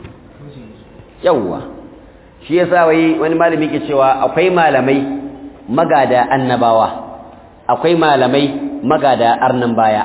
yawwa shi yasa wai wani malami ke cewa akwai malamai magada annabawa akwai malamai magada arnan baya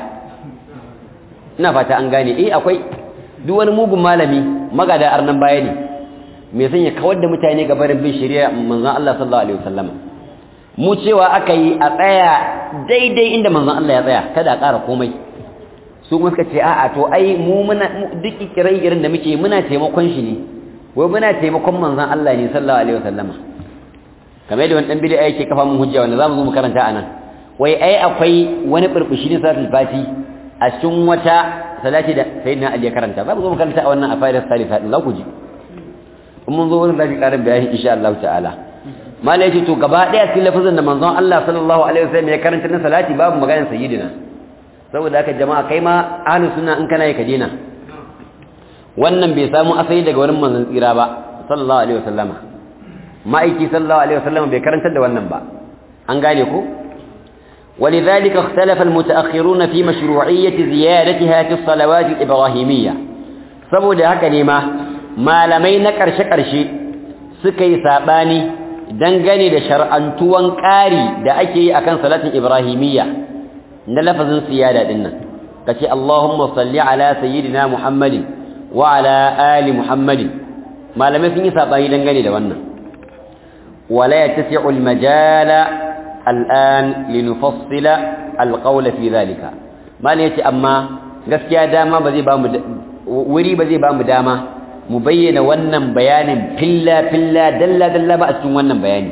ina fata an gane eh akwai duk wani mugun malami magada arnan baya ne me san ya kawar da mutane ga barin bin shari'a manzon Allah sallallahu alaihi wasallam mu cewa aka yi a tsaya daidai inda manzon Allah ya tsaya kada a ƙara komai su kuma suka ce a'a to ai mu muna duk kirai irin da muke muna taimakon shi ne wai muna taimakon manzon Allah ne sallallahu alaihi wasallama kamar yadda wani dan bid'a yake kafa mun hujja wanda zamu zo mu karanta anan wai ai akwai wani burbushi ne salatul fati a cikin wata salati da sayyidina Ali ya karanta zamu zo mu karanta a wannan afairar salisa din za ku ji in mun zo wurin da karin bayani insha Allah ta'ala malai ce to gaba daya cikin lafazin da manzon Allah sallallahu alaihi wasallam ya karanta na salati babu maganar sayyidina saboda haka jama'a kai ma ahlus sunna in kana yi ka dena wannan bai samu asali daga wurin manzon tsira ba sallallahu alaihi wasallama ma'aiki sallallahu alaihi wasallama bai karantar da wannan ba an gane ko ولذلك اختلف المتأخرون في مشروعية زيادتها في الصلوات الإبراهيمية saboda haka ne ma malamai na ƙarshe-ƙarshe suka yi saɓani dangane da shar'antuwan ƙari da ake yi akan salatin ibrahimiyya na lafazin siyada din nan kace Allahumma salli ala sayyidina Muhammadin wa ala ali Muhammadin malamai sun yi sabani dangane da wannan wala yatasi'u al-majala al'an linufassila al-qawla fi dhalika malai yace amma gaskiya dama ba zai ba mu wuri ba zai ba mu dama mu bayyana wannan bayanin filla filla dalla dalla ba a cikin wannan bayani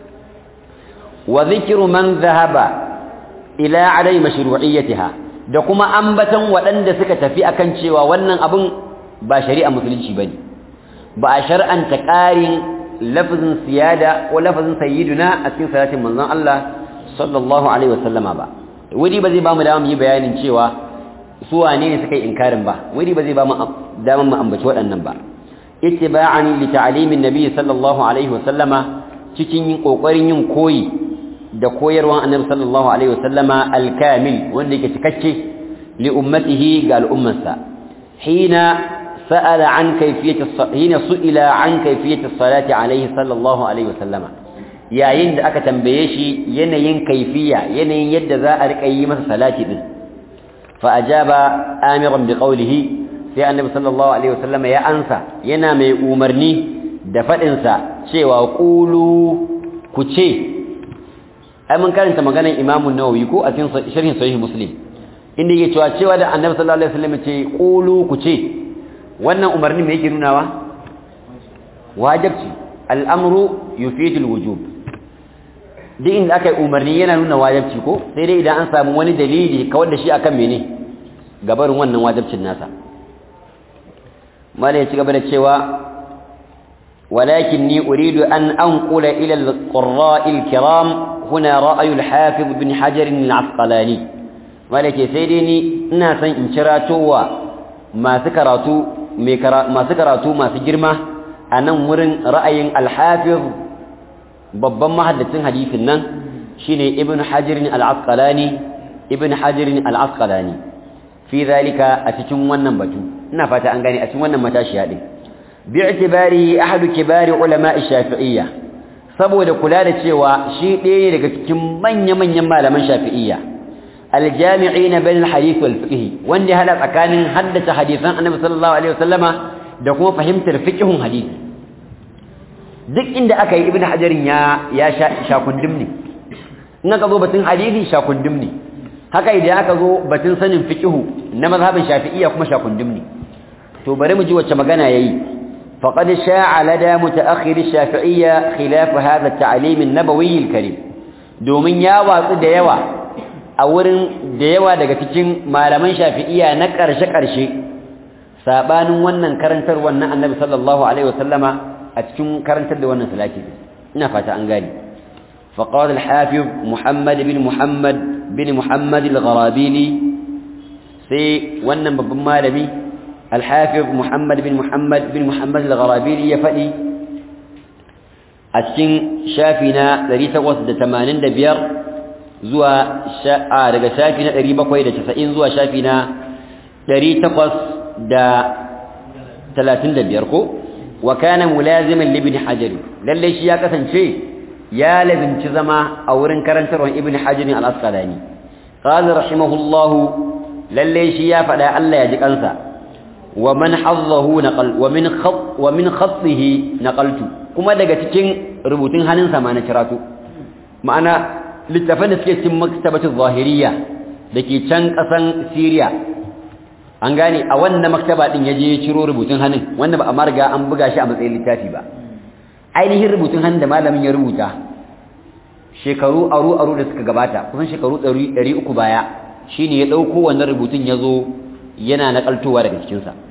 wa dhikru man dhahaba ila adai mashru'iyyatiha da kuma ambatan waɗanda suka tafi akan cewa wannan abun ba shari'a musulunci bane ba a shar'anta ƙarin lafazin siyada ko lafazin sayyiduna a cikin salatin manzon Allah sallallahu alaihi wasallama ba wuri ba zai ba mu dama mu yi bayanin cewa su wane ne suka yi inkarin ba wuri ba zai ba mu dama mu ambaci waɗannan ba ittiba'an li ta'limin nabi sallallahu alaihi wasallama cikin yin kokarin yin koyi da koyarwan annabi sallallahu alaihi wasallama al-kamil wanda yake cikakke li ummatihi ga al'ummarsa hina sa'ala an kayfiyati hina su'ila an kayfiyati salati alaihi sallallahu alaihi wasallama yayin da aka tambaye shi yanayin kaifiya yanayin yadda za a rika yi masa salati din fa ajaba amiran bi qawlihi sai annabi sallallahu alaihi wasallama ya ansa yana mai umarni da fadin sa cewa qulu ku ce ai mun karanta maganar Imam Nawawi ko a cikin sharhin Sahih Muslim inda yake cewa cewa da Annabi sallallahu alaihi wasallam ce qulu ku ce wannan umarni me yake nunawa wajibi al'amru yufidu alwujub duk inda aka yi umarni yana nuna wajibi ko sai dai idan an samu wani dalili kawar da shi akan mene gabarin wannan wajibcin nasa mala ya ci gaba da cewa ولكني أريد أن أنقل إلى القراء الكرام هنا رأي الحافظ بن حجر العسقلاني ولك سيدني ناسا إن شراتوا ما سكراتوا ما سكراتوا ما سجرمة أنا مرن رأي الحافظ babban mahaddacin hadisin nan shine ibn hajar al-asqalani ibn hajar al-asqalani fi zalika a cikin wannan batu ina fata an gane a cikin wannan matashiya din bi'tibari ahadu kibari ulama shafi'iyya saboda kula da cewa shi ɗaya ne daga cikin manya-manyan malaman shafi'iyya aljami'ina bain alhadith wal fiqh wanda hada tsakanin haddace hadisan annabi sallallahu alaihi wasallama da kuma fahimtar fiqhun hadisi duk inda aka yi ibnu hajarin ya ya sha kundum ne in aka zo batun hadisi sha kundum ne haka idan aka zo batun sanin fiqhu na mazhabin shafi'iyya kuma shakundum ne to bari mu ji wacce magana yayi faqad sha'a lada mutaakhir ash-shafi'iyya khilaf hadha at-ta'lim an-nabawi al-karim domin ya watsu da yawa a wurin da yawa daga cikin malaman shafi'iyya na karshe karshe sabanin wannan karantar wannan annabi sallallahu alaihi wasallama a cikin karantar da wannan salati ina fata an gani فقال الحافظ محمد بن محمد بن محمد الغرابيلي سي wannan babban malami الحافظ محمد بن محمد بن محمد الغرابيلي ya fadi a cikin shafi na 885 zuwa a daga shafi na 790 zuwa shafi na 835 ko wa kana mulaziman li ibn hajar lalle shi ya kasance ya labinci zama a wurin karantarwar ibn hajar al-asqalani qala rahimahullahu lalle shi ya fada Allah ya ji kansa wa man hazzahu naqal wa min khat wa min khatihi naqaltu kuma daga cikin rubutun hannunsa ma na kiratu ma'ana littafan da suke cikin maktabatu zahiriya dake can kasan Syria an gane a wannan maktaba din yaje ya ciro rubutun hannun wanda ba a marga an buga shi a matsayin littafi ba ainihin rubutun hannun da malamin ya rubuta shekaru aru aru da suka gabata kusan shekaru 300 baya shine ya dauko wannan rubutun yazo yana nakaltowa daga cikin sa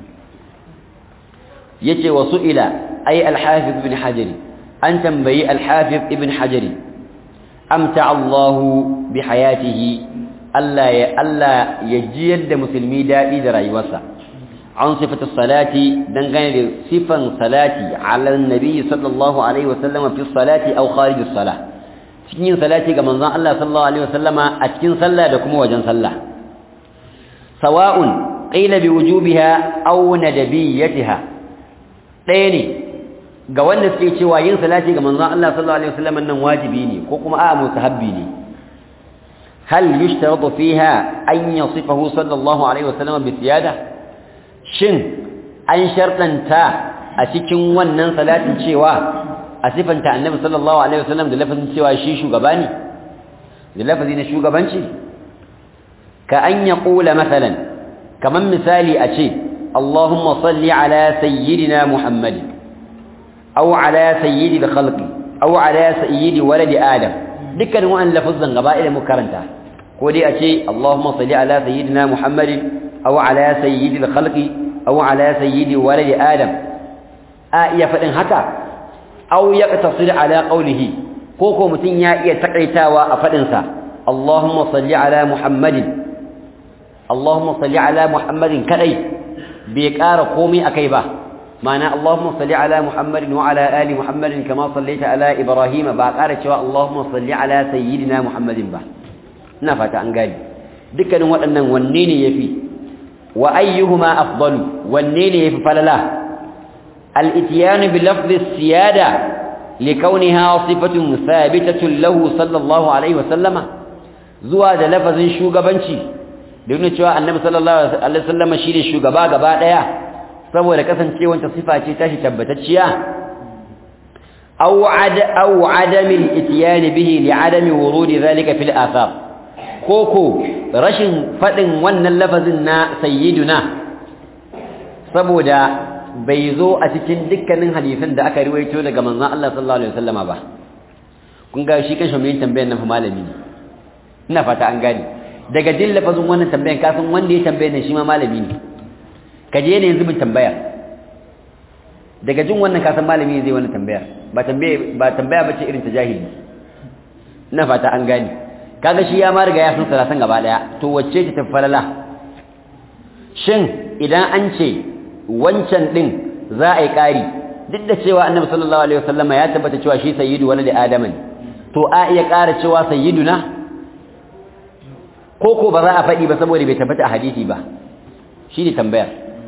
yace wasu ila ay al-hafiz ibn hajar an tambayi al-hafiz ibn hajar amta Allah bi hayatihi Allah ya Allah ya jiyar da musulmi dadi da rayuwarsa an sifatu salati dangane da sifan salati ala annabi sallallahu alaihi wasallam fi salati aw kharij as-salah cikin salati ga manzon Allah sallallahu alaihi wasallama a cikin sallah da kuma wajen sallah sawa'un qila bi wujubiha aw nadabiyyatiha ɗaya ne ga wanda suke cewa yin salati ga manzon Allah sallallahu alaihi wasallam nan wajibi ne ko kuma a'a mustahabbi ne hal yushtaratu fiha an yasifahu sallallahu alaihi wasallam bi ziyada shin an shartanta a cikin wannan salatin cewa a sifanta annabi sallallahu alaihi wasallam da lafazin cewa shi shugaba ne da lafazi na shugabanci ka an yaqula masalan kaman misali a ce اللهم صل على سيدنا محمد أو على سيد الخلق أو على سيد ولد آدم دكان وأن لفظا قبائل مكرنتا كودي أشي اللهم صل على سيدنا محمد أو على سيد الخلق أو على سيد ولد آدم آية فإن هكا أو يقتصر على قوله كوكو متنيا يتقيتا وأفدنسا اللهم صل على محمد اللهم صل على محمد كذي bai ƙara komai akai ba ma'ana Allahumma salli ala Muhammadin wa ala ali Muhammadin kama sallaita ala Ibrahim ba ƙara cewa Allahumma salli ala sayyidina Muhammadin ba ina fata an gani dukkanin waɗannan wanne ne yafi wa ayyuhuma afdalu wanne ne yafi falala al-ityan bi lafzi siyada likawniha sifatun thabitatun lahu sallallahu alaihi wa sallama zuwa da lafazin shugabanci da nuna cewa annabi sallallahu alaihi wasallam shine shugaba gaba daya saboda kasancewar ta sifa ce tashi tabbatacciya aw ad aw adam al-ityan bihi li adam wurud dhalika fil athar koko rashin fadin wannan lafazin na sayyiduna saboda bai zo a cikin dukkanin hadisan da aka riwayo daga manzon Allah sallallahu alaihi wasallama ba kun ga shi kan shi mai tambayar nan fa malami ne ina fata an gane daga jin lafazin wannan tambayan ka san wanda ya tambaye ne shi ma malami ne ka je ne yanzu bin tambaya daga jin wannan ka san malami zai wannan tambaya ba tambaye ba tambaya bace irin ta jahili ina fata an gane kaga shi ya ma riga ya san salatan gaba daya to wacce ce tafalala shin idan an ce wancan din za a yi kari duk da cewa annabi sallallahu alaihi wasallama ya tabbata cewa shi sayyidu waladi adama ne to a iya ƙara cewa sayyiduna ko ko ba za a faɗi ba saboda bai tabbata a hadisi ba shi ne tambayar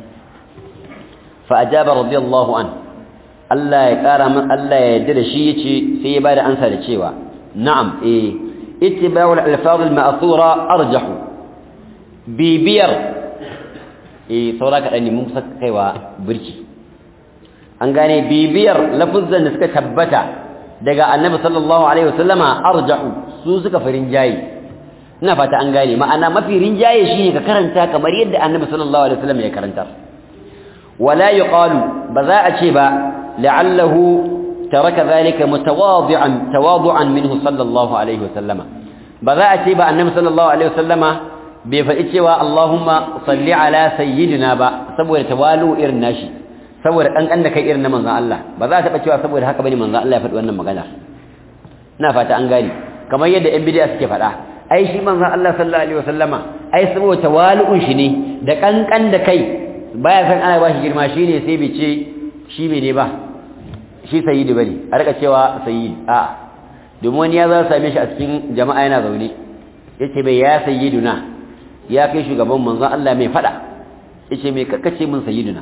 fa ajaba radiyallahu an Allah ya ƙara min Allah ya yarda da shi yace sai ya bada ansa da cewa na'am eh ittiba'ul alfaz al-ma'thura arjahu bibiyar eh saura ka dani mun saka kaiwa birki an gane bibiyar lafuzan da suka tabbata daga annabi sallallahu alaihi wasallama arjahu su suka farin jayi ina fata an gane ma'ana mafi rinjaye shine ka karanta kamar yadda annabi sallallahu alaihi wasallam ya karanta wala yuqalu ba za a ce ba la'allahu taraka zalika mutawadi'an tawadu'an minhu sallallahu alaihi wasallama ba za a ce ba annabi sallallahu alaihi wasallama bai faɗi cewa Allahumma salli ala sayyidina ba saboda tawalu irin nashi saboda kankan da kai irin na manzon Allah ba za a taɓa cewa saboda haka bane manzon Allah ya faɗi wannan magana ina fata an gane kamar yadda ƴan bid'a suke faɗa ai shi manzon Allah sallallahu alaihi wasallama ai saboda tawalu'un shi ne da kankan da kai baya san ana ba shi girma shine sai bai ce shi ne ba shi sayyidi bane a rika cewa sayyidi a domin wani ya za same shi a cikin jama'a yana zaune yace bai ya sayyiduna ya kai shugaban manzon Allah mai fada yace mai kakkace mun sayyiduna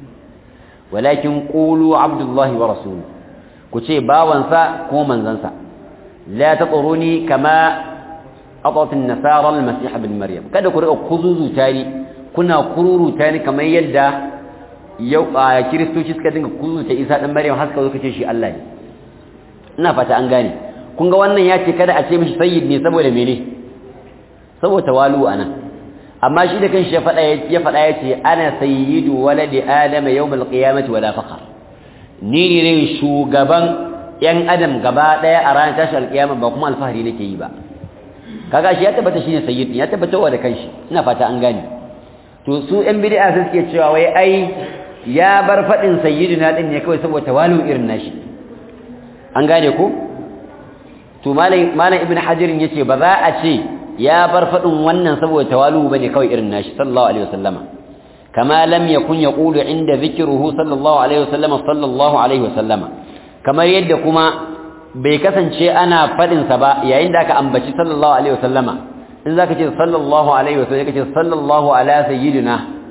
walakin qulu abdullahi wa rasuluhu ku ce bawansa ko manzansa la taquruni kama atat an-nasara al-masih ibn maryam kada ku rika kuzuzuta ni kuna kururuta ni kamar yadda yau a kiristoci suka dinga kuzuta Isa dan Maryam har suka zo kace shi Allah ne ina fata an gane kun ga wannan ya ce kada a ce mishi sayyid ne saboda mene saboda tawalu anan amma shi da kanshi ya faɗa ya faɗa ya ce ana sayyidu waladi adama yawmal qiyamati wala faqar ni ne shugaban yan adam gaba daya a ranar tashi alkiyama ba kuma alfahari nake yi ba kaga shi ya tabbata shine sayyid ya tabbata wa da kanshi ina fata an gane to su yan bid'a sai suke cewa wai ai ya bar fadin sayyidina din ne kawai saboda tawalu irin nashi an gane ko to malam malam ibn hajar yace ba za a ce ya bar fadin wannan saboda tawalu bane kawai irin nashi sallallahu alaihi wasallama kama lam yakun yaqulu inda dhikruhu sallallahu alaihi wasallama sallallahu alaihi wasallama kamar yadda kuma bai kasance ana fadin sa ba yayin da aka ambaci sallallahu alaihi wasallama in zaka ce sallallahu alaihi wasallam kace sallallahu ala sayyidina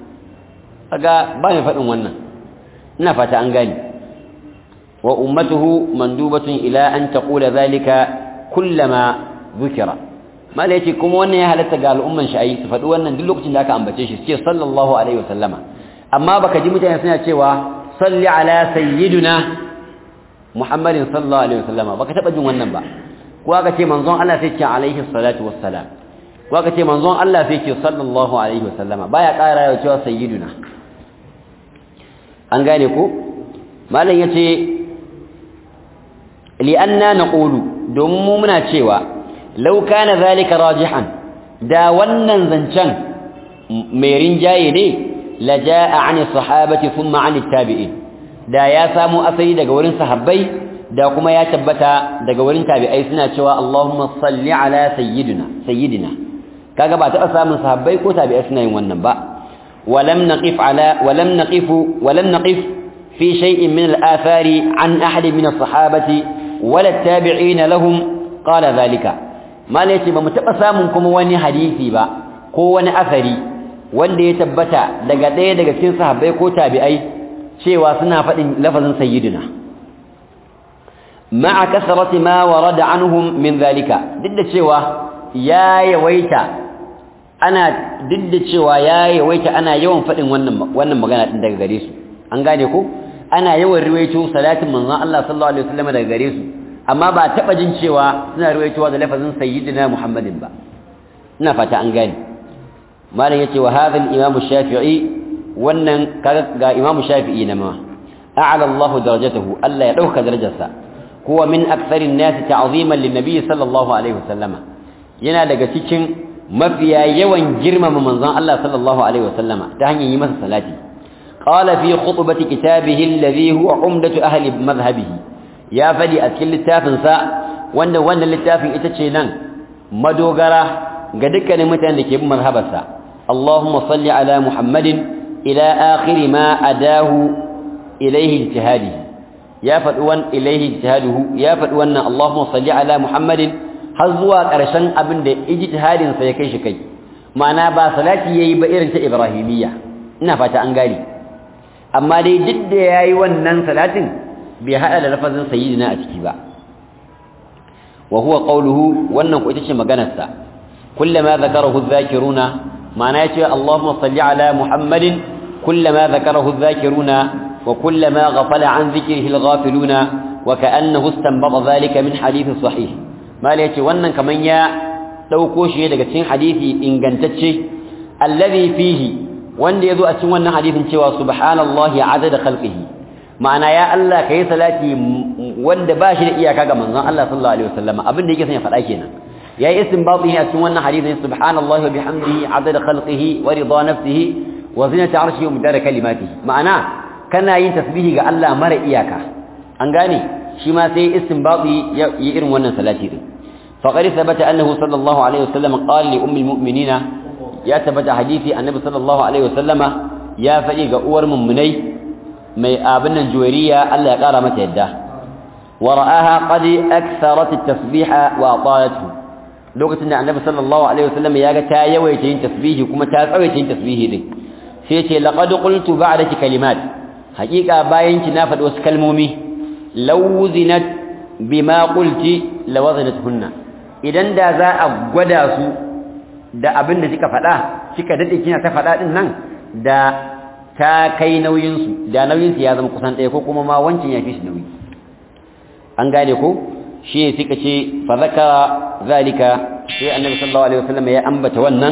kaga ba mai fadin wannan ina fata an gani wa ummatuhu mandubatun ila an taqula zalika kullama dhukira mala yace kuma wannan ya halatta ga al'umman shi ayi su faɗi wannan duk lokacin da aka ambace shi suke sallallahu alaihi wasallama amma baka ji mutane suna cewa salli ala sayyidina muhammadin sallallahu alaihi wasallama baka taba jin wannan ba ko aka ce manzon Allah sai ce alaihi salatu wassalam ko aka ce manzon Allah sai ce sallallahu alaihi wasallama baya ƙara ya cewa sayyiduna an gane ko malam yace li'anna naqulu domin mu muna cewa law kana zalika rajihan da wannan zancen mai rinjaye ne laja'a 'ani sahabati thumma 'ani tabi'in da ya samu asali daga wurin sahabbai da kuma ya tabbata daga wurin tabi'ai suna cewa Allahumma salli ala sayyidina sayyidina kaga ba taɓa samun sahabbai ko tabi'ai suna yin wannan ba walam naqif ala walam naqif walam naqif fi shay'in min al-athari an ahad min as-sahabati wala at-tabi'in lahum qala dhalika malai ce ba mu taɓa samun kuma wani hadisi ba ko wani asari wanda ya tabbata daga ɗaya daga cikin sahabbai ko tabi'ai cewa suna faɗin lafazin sayyidina ma'a kasarati ma warada anhum min zalika duk da cewa ya yawaita ana duk da cewa ya yawaita ana yawan faɗin wannan wannan magana din daga gare su an gane ko ana yawan riwayato salatin manzon Allah sallallahu alaihi wasallam daga gare su amma ba taɓa jin cewa suna riwayatowa da lafazin sayyidina Muhammadin ba ina fata an gane malam yace wa hadha al-imam shafi'i wannan ga imamu shafi'i na ma a'ala Allah darajatahu Allah ya dauka darajarsa huwa min aktharin nas ta'ziman lin-nabi sallallahu alaihi wasallama yana daga cikin mafiya yawan girmama manzon Allah sallallahu alaihi wasallama ta hanyar yi masa salati qala fi khutbati kitabihi alladhi huwa umdatu ahli madhhabihi ya fadi a cikin littafin sa wanda wannan littafin ita ce nan madogara ga dukkanin mutanen da ke bin mazhabarsa Allahumma salli ala Muhammadin ila akhir ma adahu ilayhi ijtihadi ya faɗi wan ilayhi ijtihaduhu ya faɗi wannan Allahumma salli ala Muhammadin har zuwa ƙarshen abin da ijtihadin sa ya kai shi kai ma'ana ba salati yayi ba irin ta Ibrahimiyya ina fata an gane amma dai duk da yayi wannan salatin bai hada da lafazin sayyidina a ciki ba wa huwa qawluhu wannan ko ita ce maganar sa kullama zakarahu adh-dhakiruna ma'ana yace Allahumma salli ala Muhammadin kullama zakarahu adh-dhakiruna wa kullama ghafala an dhikrihi al-ghafiluna wa ka'annahu istanbata dhalika min hadith sahih mala yace wannan kaman ya dauko shi daga cikin hadisi ingantacce allazi fihi wanda yazo a cikin wannan hadisin cewa subhanallahi adada khalqihi ma'ana ya Allah kai salati wanda ba shi da iyaka ga manzon Allah sallallahu alaihi wasallam abin da yake son ya faɗa kenan yayi istinbati a cikin wannan hadisin subhanallahi wa bihamdihi adada khalqihi wa rida nafsihi wa zinata arshihi wa midada kalimatihi ma'ana kana yin tasbihi ga Allah mara iyaka an gane shi ma sai istinbati ya yi irin wannan salati din faqad thabata annahu sallallahu alaihi wasallam qala li ummil mu'minina ya tabbata hadisi annabi sallallahu alaihi wasallama ya faɗi ga uwar mummunai mai abin nan juwariya Allah ya ƙara mata yadda wa ra'aha qad aktharat at-tasbiha wa atayatu lokacin da annabi sallallahu alaihi wasallam ya ga ta yawaita yin tasbihi kuma ta tsawaita yin tasbihi din sai ce laqad qultu ba'daki kalimat haqiqa bayan ki na faɗi wasu kalmomi law zinat bima qulti lawazinatuhunna idan da za a gwada su da abin da kika faɗa kika dade kina ta faɗa din nan da ta kai nauyin su da nauyin su ya zama kusan ɗaya ko kuma ma wancin ya fi shi nauyi an gane ko shi ne suka ce fa zakara zalika sai annabi sallallahu alaihi wasallam ya ambata wannan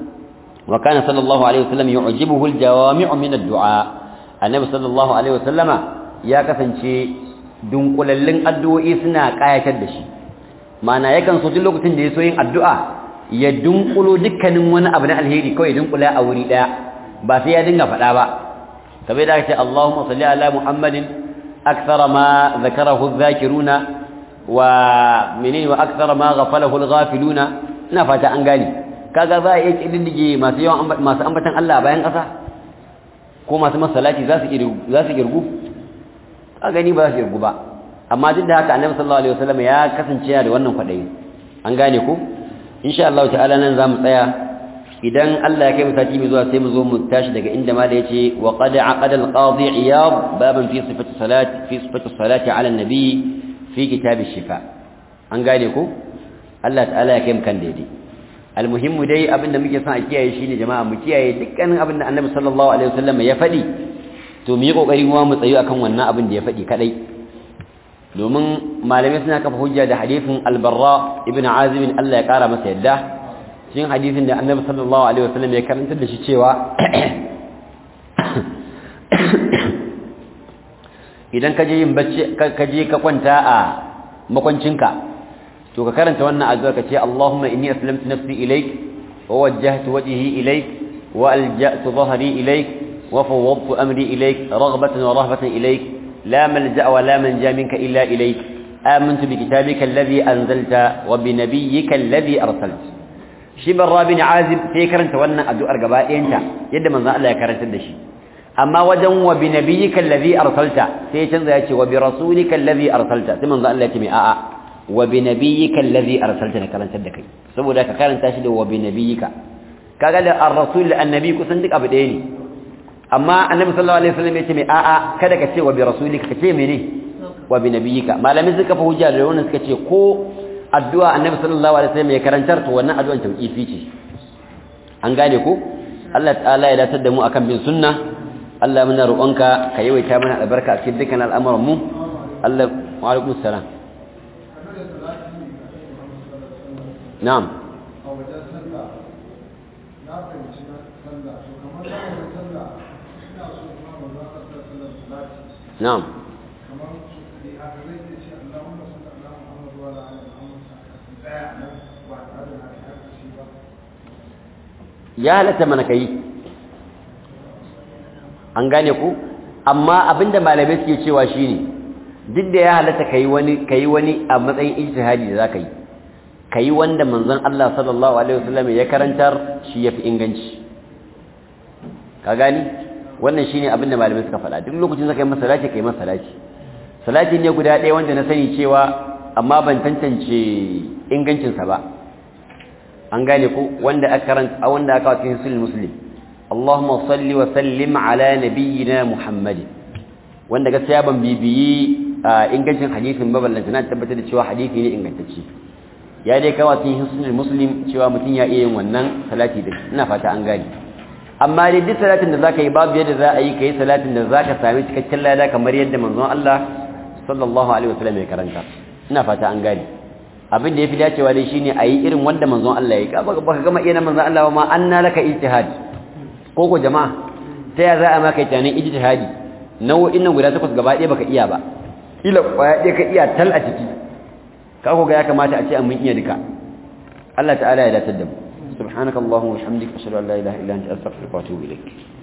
wa kana sallallahu alaihi wasallam yu'jibuhu al-jawami'u min ad-du'a annabi sallallahu alaihi wasallama ya kasance dunkulallin addu'o'i suna kayatar da shi ma'ana yakan so duk lokacin da ya so yin addu'a ya dunkulo dukkanin wani abu na alheri kawai dunkula a wuri daya ba sai ya dinga faɗa ba kamar da aka ce Allahumma salli ala Muhammadin akthara ma zakarahu adh-dhakiruna wa menene wa akthara ma ghafalahu al-ghafiluna ina fata an gane kaga za a iya kididdige masu yawan masu ambatan Allah bayan ƙasa ko masu masallaci za su za su girgu a gani ba za su girgu ba amma duk da haka annabi sallallahu alaihi wasallam ya kasance da wannan kwadayi an gane ko insha Allah ta'ala nan zamu tsaya idan Allah ya kai mu sati mai zuwa sai mu zo mu tashi daga inda ma da yace wa qad aqada al-qadi iyad baban fi sifati salati fi sifati salati ala an-nabi fi kitab ash-shifa an gane ko Allah ta'ala ya kai mu kan daidai almuhimmu dai abinda muke son a kiyaye shine jama'a mu kiyaye dukkanin abinda Annabi sallallahu alaihi wasallam ya faɗi to mu yi kokari kuma mu tsayu akan wannan abin da ya faɗi kadai domin malamai suna kafa hujja da hadisin al-Barra ibn Azib Allah ya kara masa yadda cikin hadisin da Annabi sallallahu alaihi wasallam ya karantar da shi cewa idan ka je yin bacci ka je ka kwanta a makwancinka to ka karanta wannan addu'a ka ce Allahumma inni aslamtu nafsi ilayk wa wajjahtu wajhi ilayk wa alja'tu dhahri ilayk wa fawwadtu amri ilayk raghbatan wa rahbatan ilayk la malja'a wa la manja minka illa ilayk amantu bi kitabika alladhi anzalta wa bi nabiyyika alladhi arsalta shi barra bin azib sai karanta wannan addu'ar gaba ɗayanta yadda manzon Allah ya karantar da shi amma wajen wa bi nabiyyika alladhi arsalta sai ya canza ya ce wa bi rasulika alladhi arsalta sai manzon Allah ya ce mai a'a wa bi nabiyyika allazi arsaltana karantar da kai saboda ka karanta shi da wa bi nabiyyika kaga da ar-rasul annabi kusan duk abu ɗaya ne amma annabi sallallahu alaihi wasallam yace mai a'a kada ka ce wa bi rasulika ka ce mene wa bi nabiyyika malamin suka fa hujja da wannan suka ce ko addu'a annabi sallallahu alaihi wasallam ya karantar to wannan addu'an tauqifi ce an gane ko Allah ta'ala ya datar da mu akan bin sunna Allah muna roƙonka ka yawaita mana albarka a cikin dukkan al'amuran mu Allah wa alaikumus salam na'am a wajen sallah na fahimci na sallah to kamar na wajen sallah ina so kuma ba za ka sa sallar salati na'am kamar su ne a gare ke ce Allahumma salli ala Muhammad wa ala ali Muhammad daya nan ba tare da na kai haka shi ba ya halatta mana kai an gane ku amma abinda malamai suke cewa shine duk da ya halatta kai wani kai wani a matsayin ijtihadi da zaka yi kai wanda manzon Allah sallallahu alaihi wasallam ya karantar shi yafi inganci ka gani wannan shine abinda malamai suka faɗa duk lokacin zaka yi masa salati kai masa salati salati ne guda ɗaya wanda na sani cewa amma ban tantance ingancinsa ba an gane ku wanda aka karanta wanda aka kawo cikin sunan muslim Allahumma salli wa sallim ala nabiyyina Muhammad wanda gaskiya ban bibiyi ingancin hadisin ba ballanta na tabbatar da cewa hadisi ne ingantacce ya dai kawo cikin sunan muslim cewa mutum ya iya yin wannan salati din ina fata an gane amma dai duk salatin da zaka yi babu yadda za a yi kai salatin da zaka sami cikakken lada kamar yadda manzon Allah sallallahu alaihi wasallam ya karanta ina fata an gane abin da yafi dacewa dai shine ayi irin wanda manzon Allah ya yi baka gama iya manzon Allah ma anna laka ijtihad ko ko jama'a ta ya za a maka tunanin ijtihadi nau'in nan guda takwas gaba ɗaya baka iya ba ila kwaya ɗaya ka iya tal a ciki ka ko ga ya kamata a ce an mun iya duka Allah ta'ala ya datar da mu subhanakallahumma wa bihamdika ashhadu an la ilaha illa anta astaghfiruka wa atubu ilaik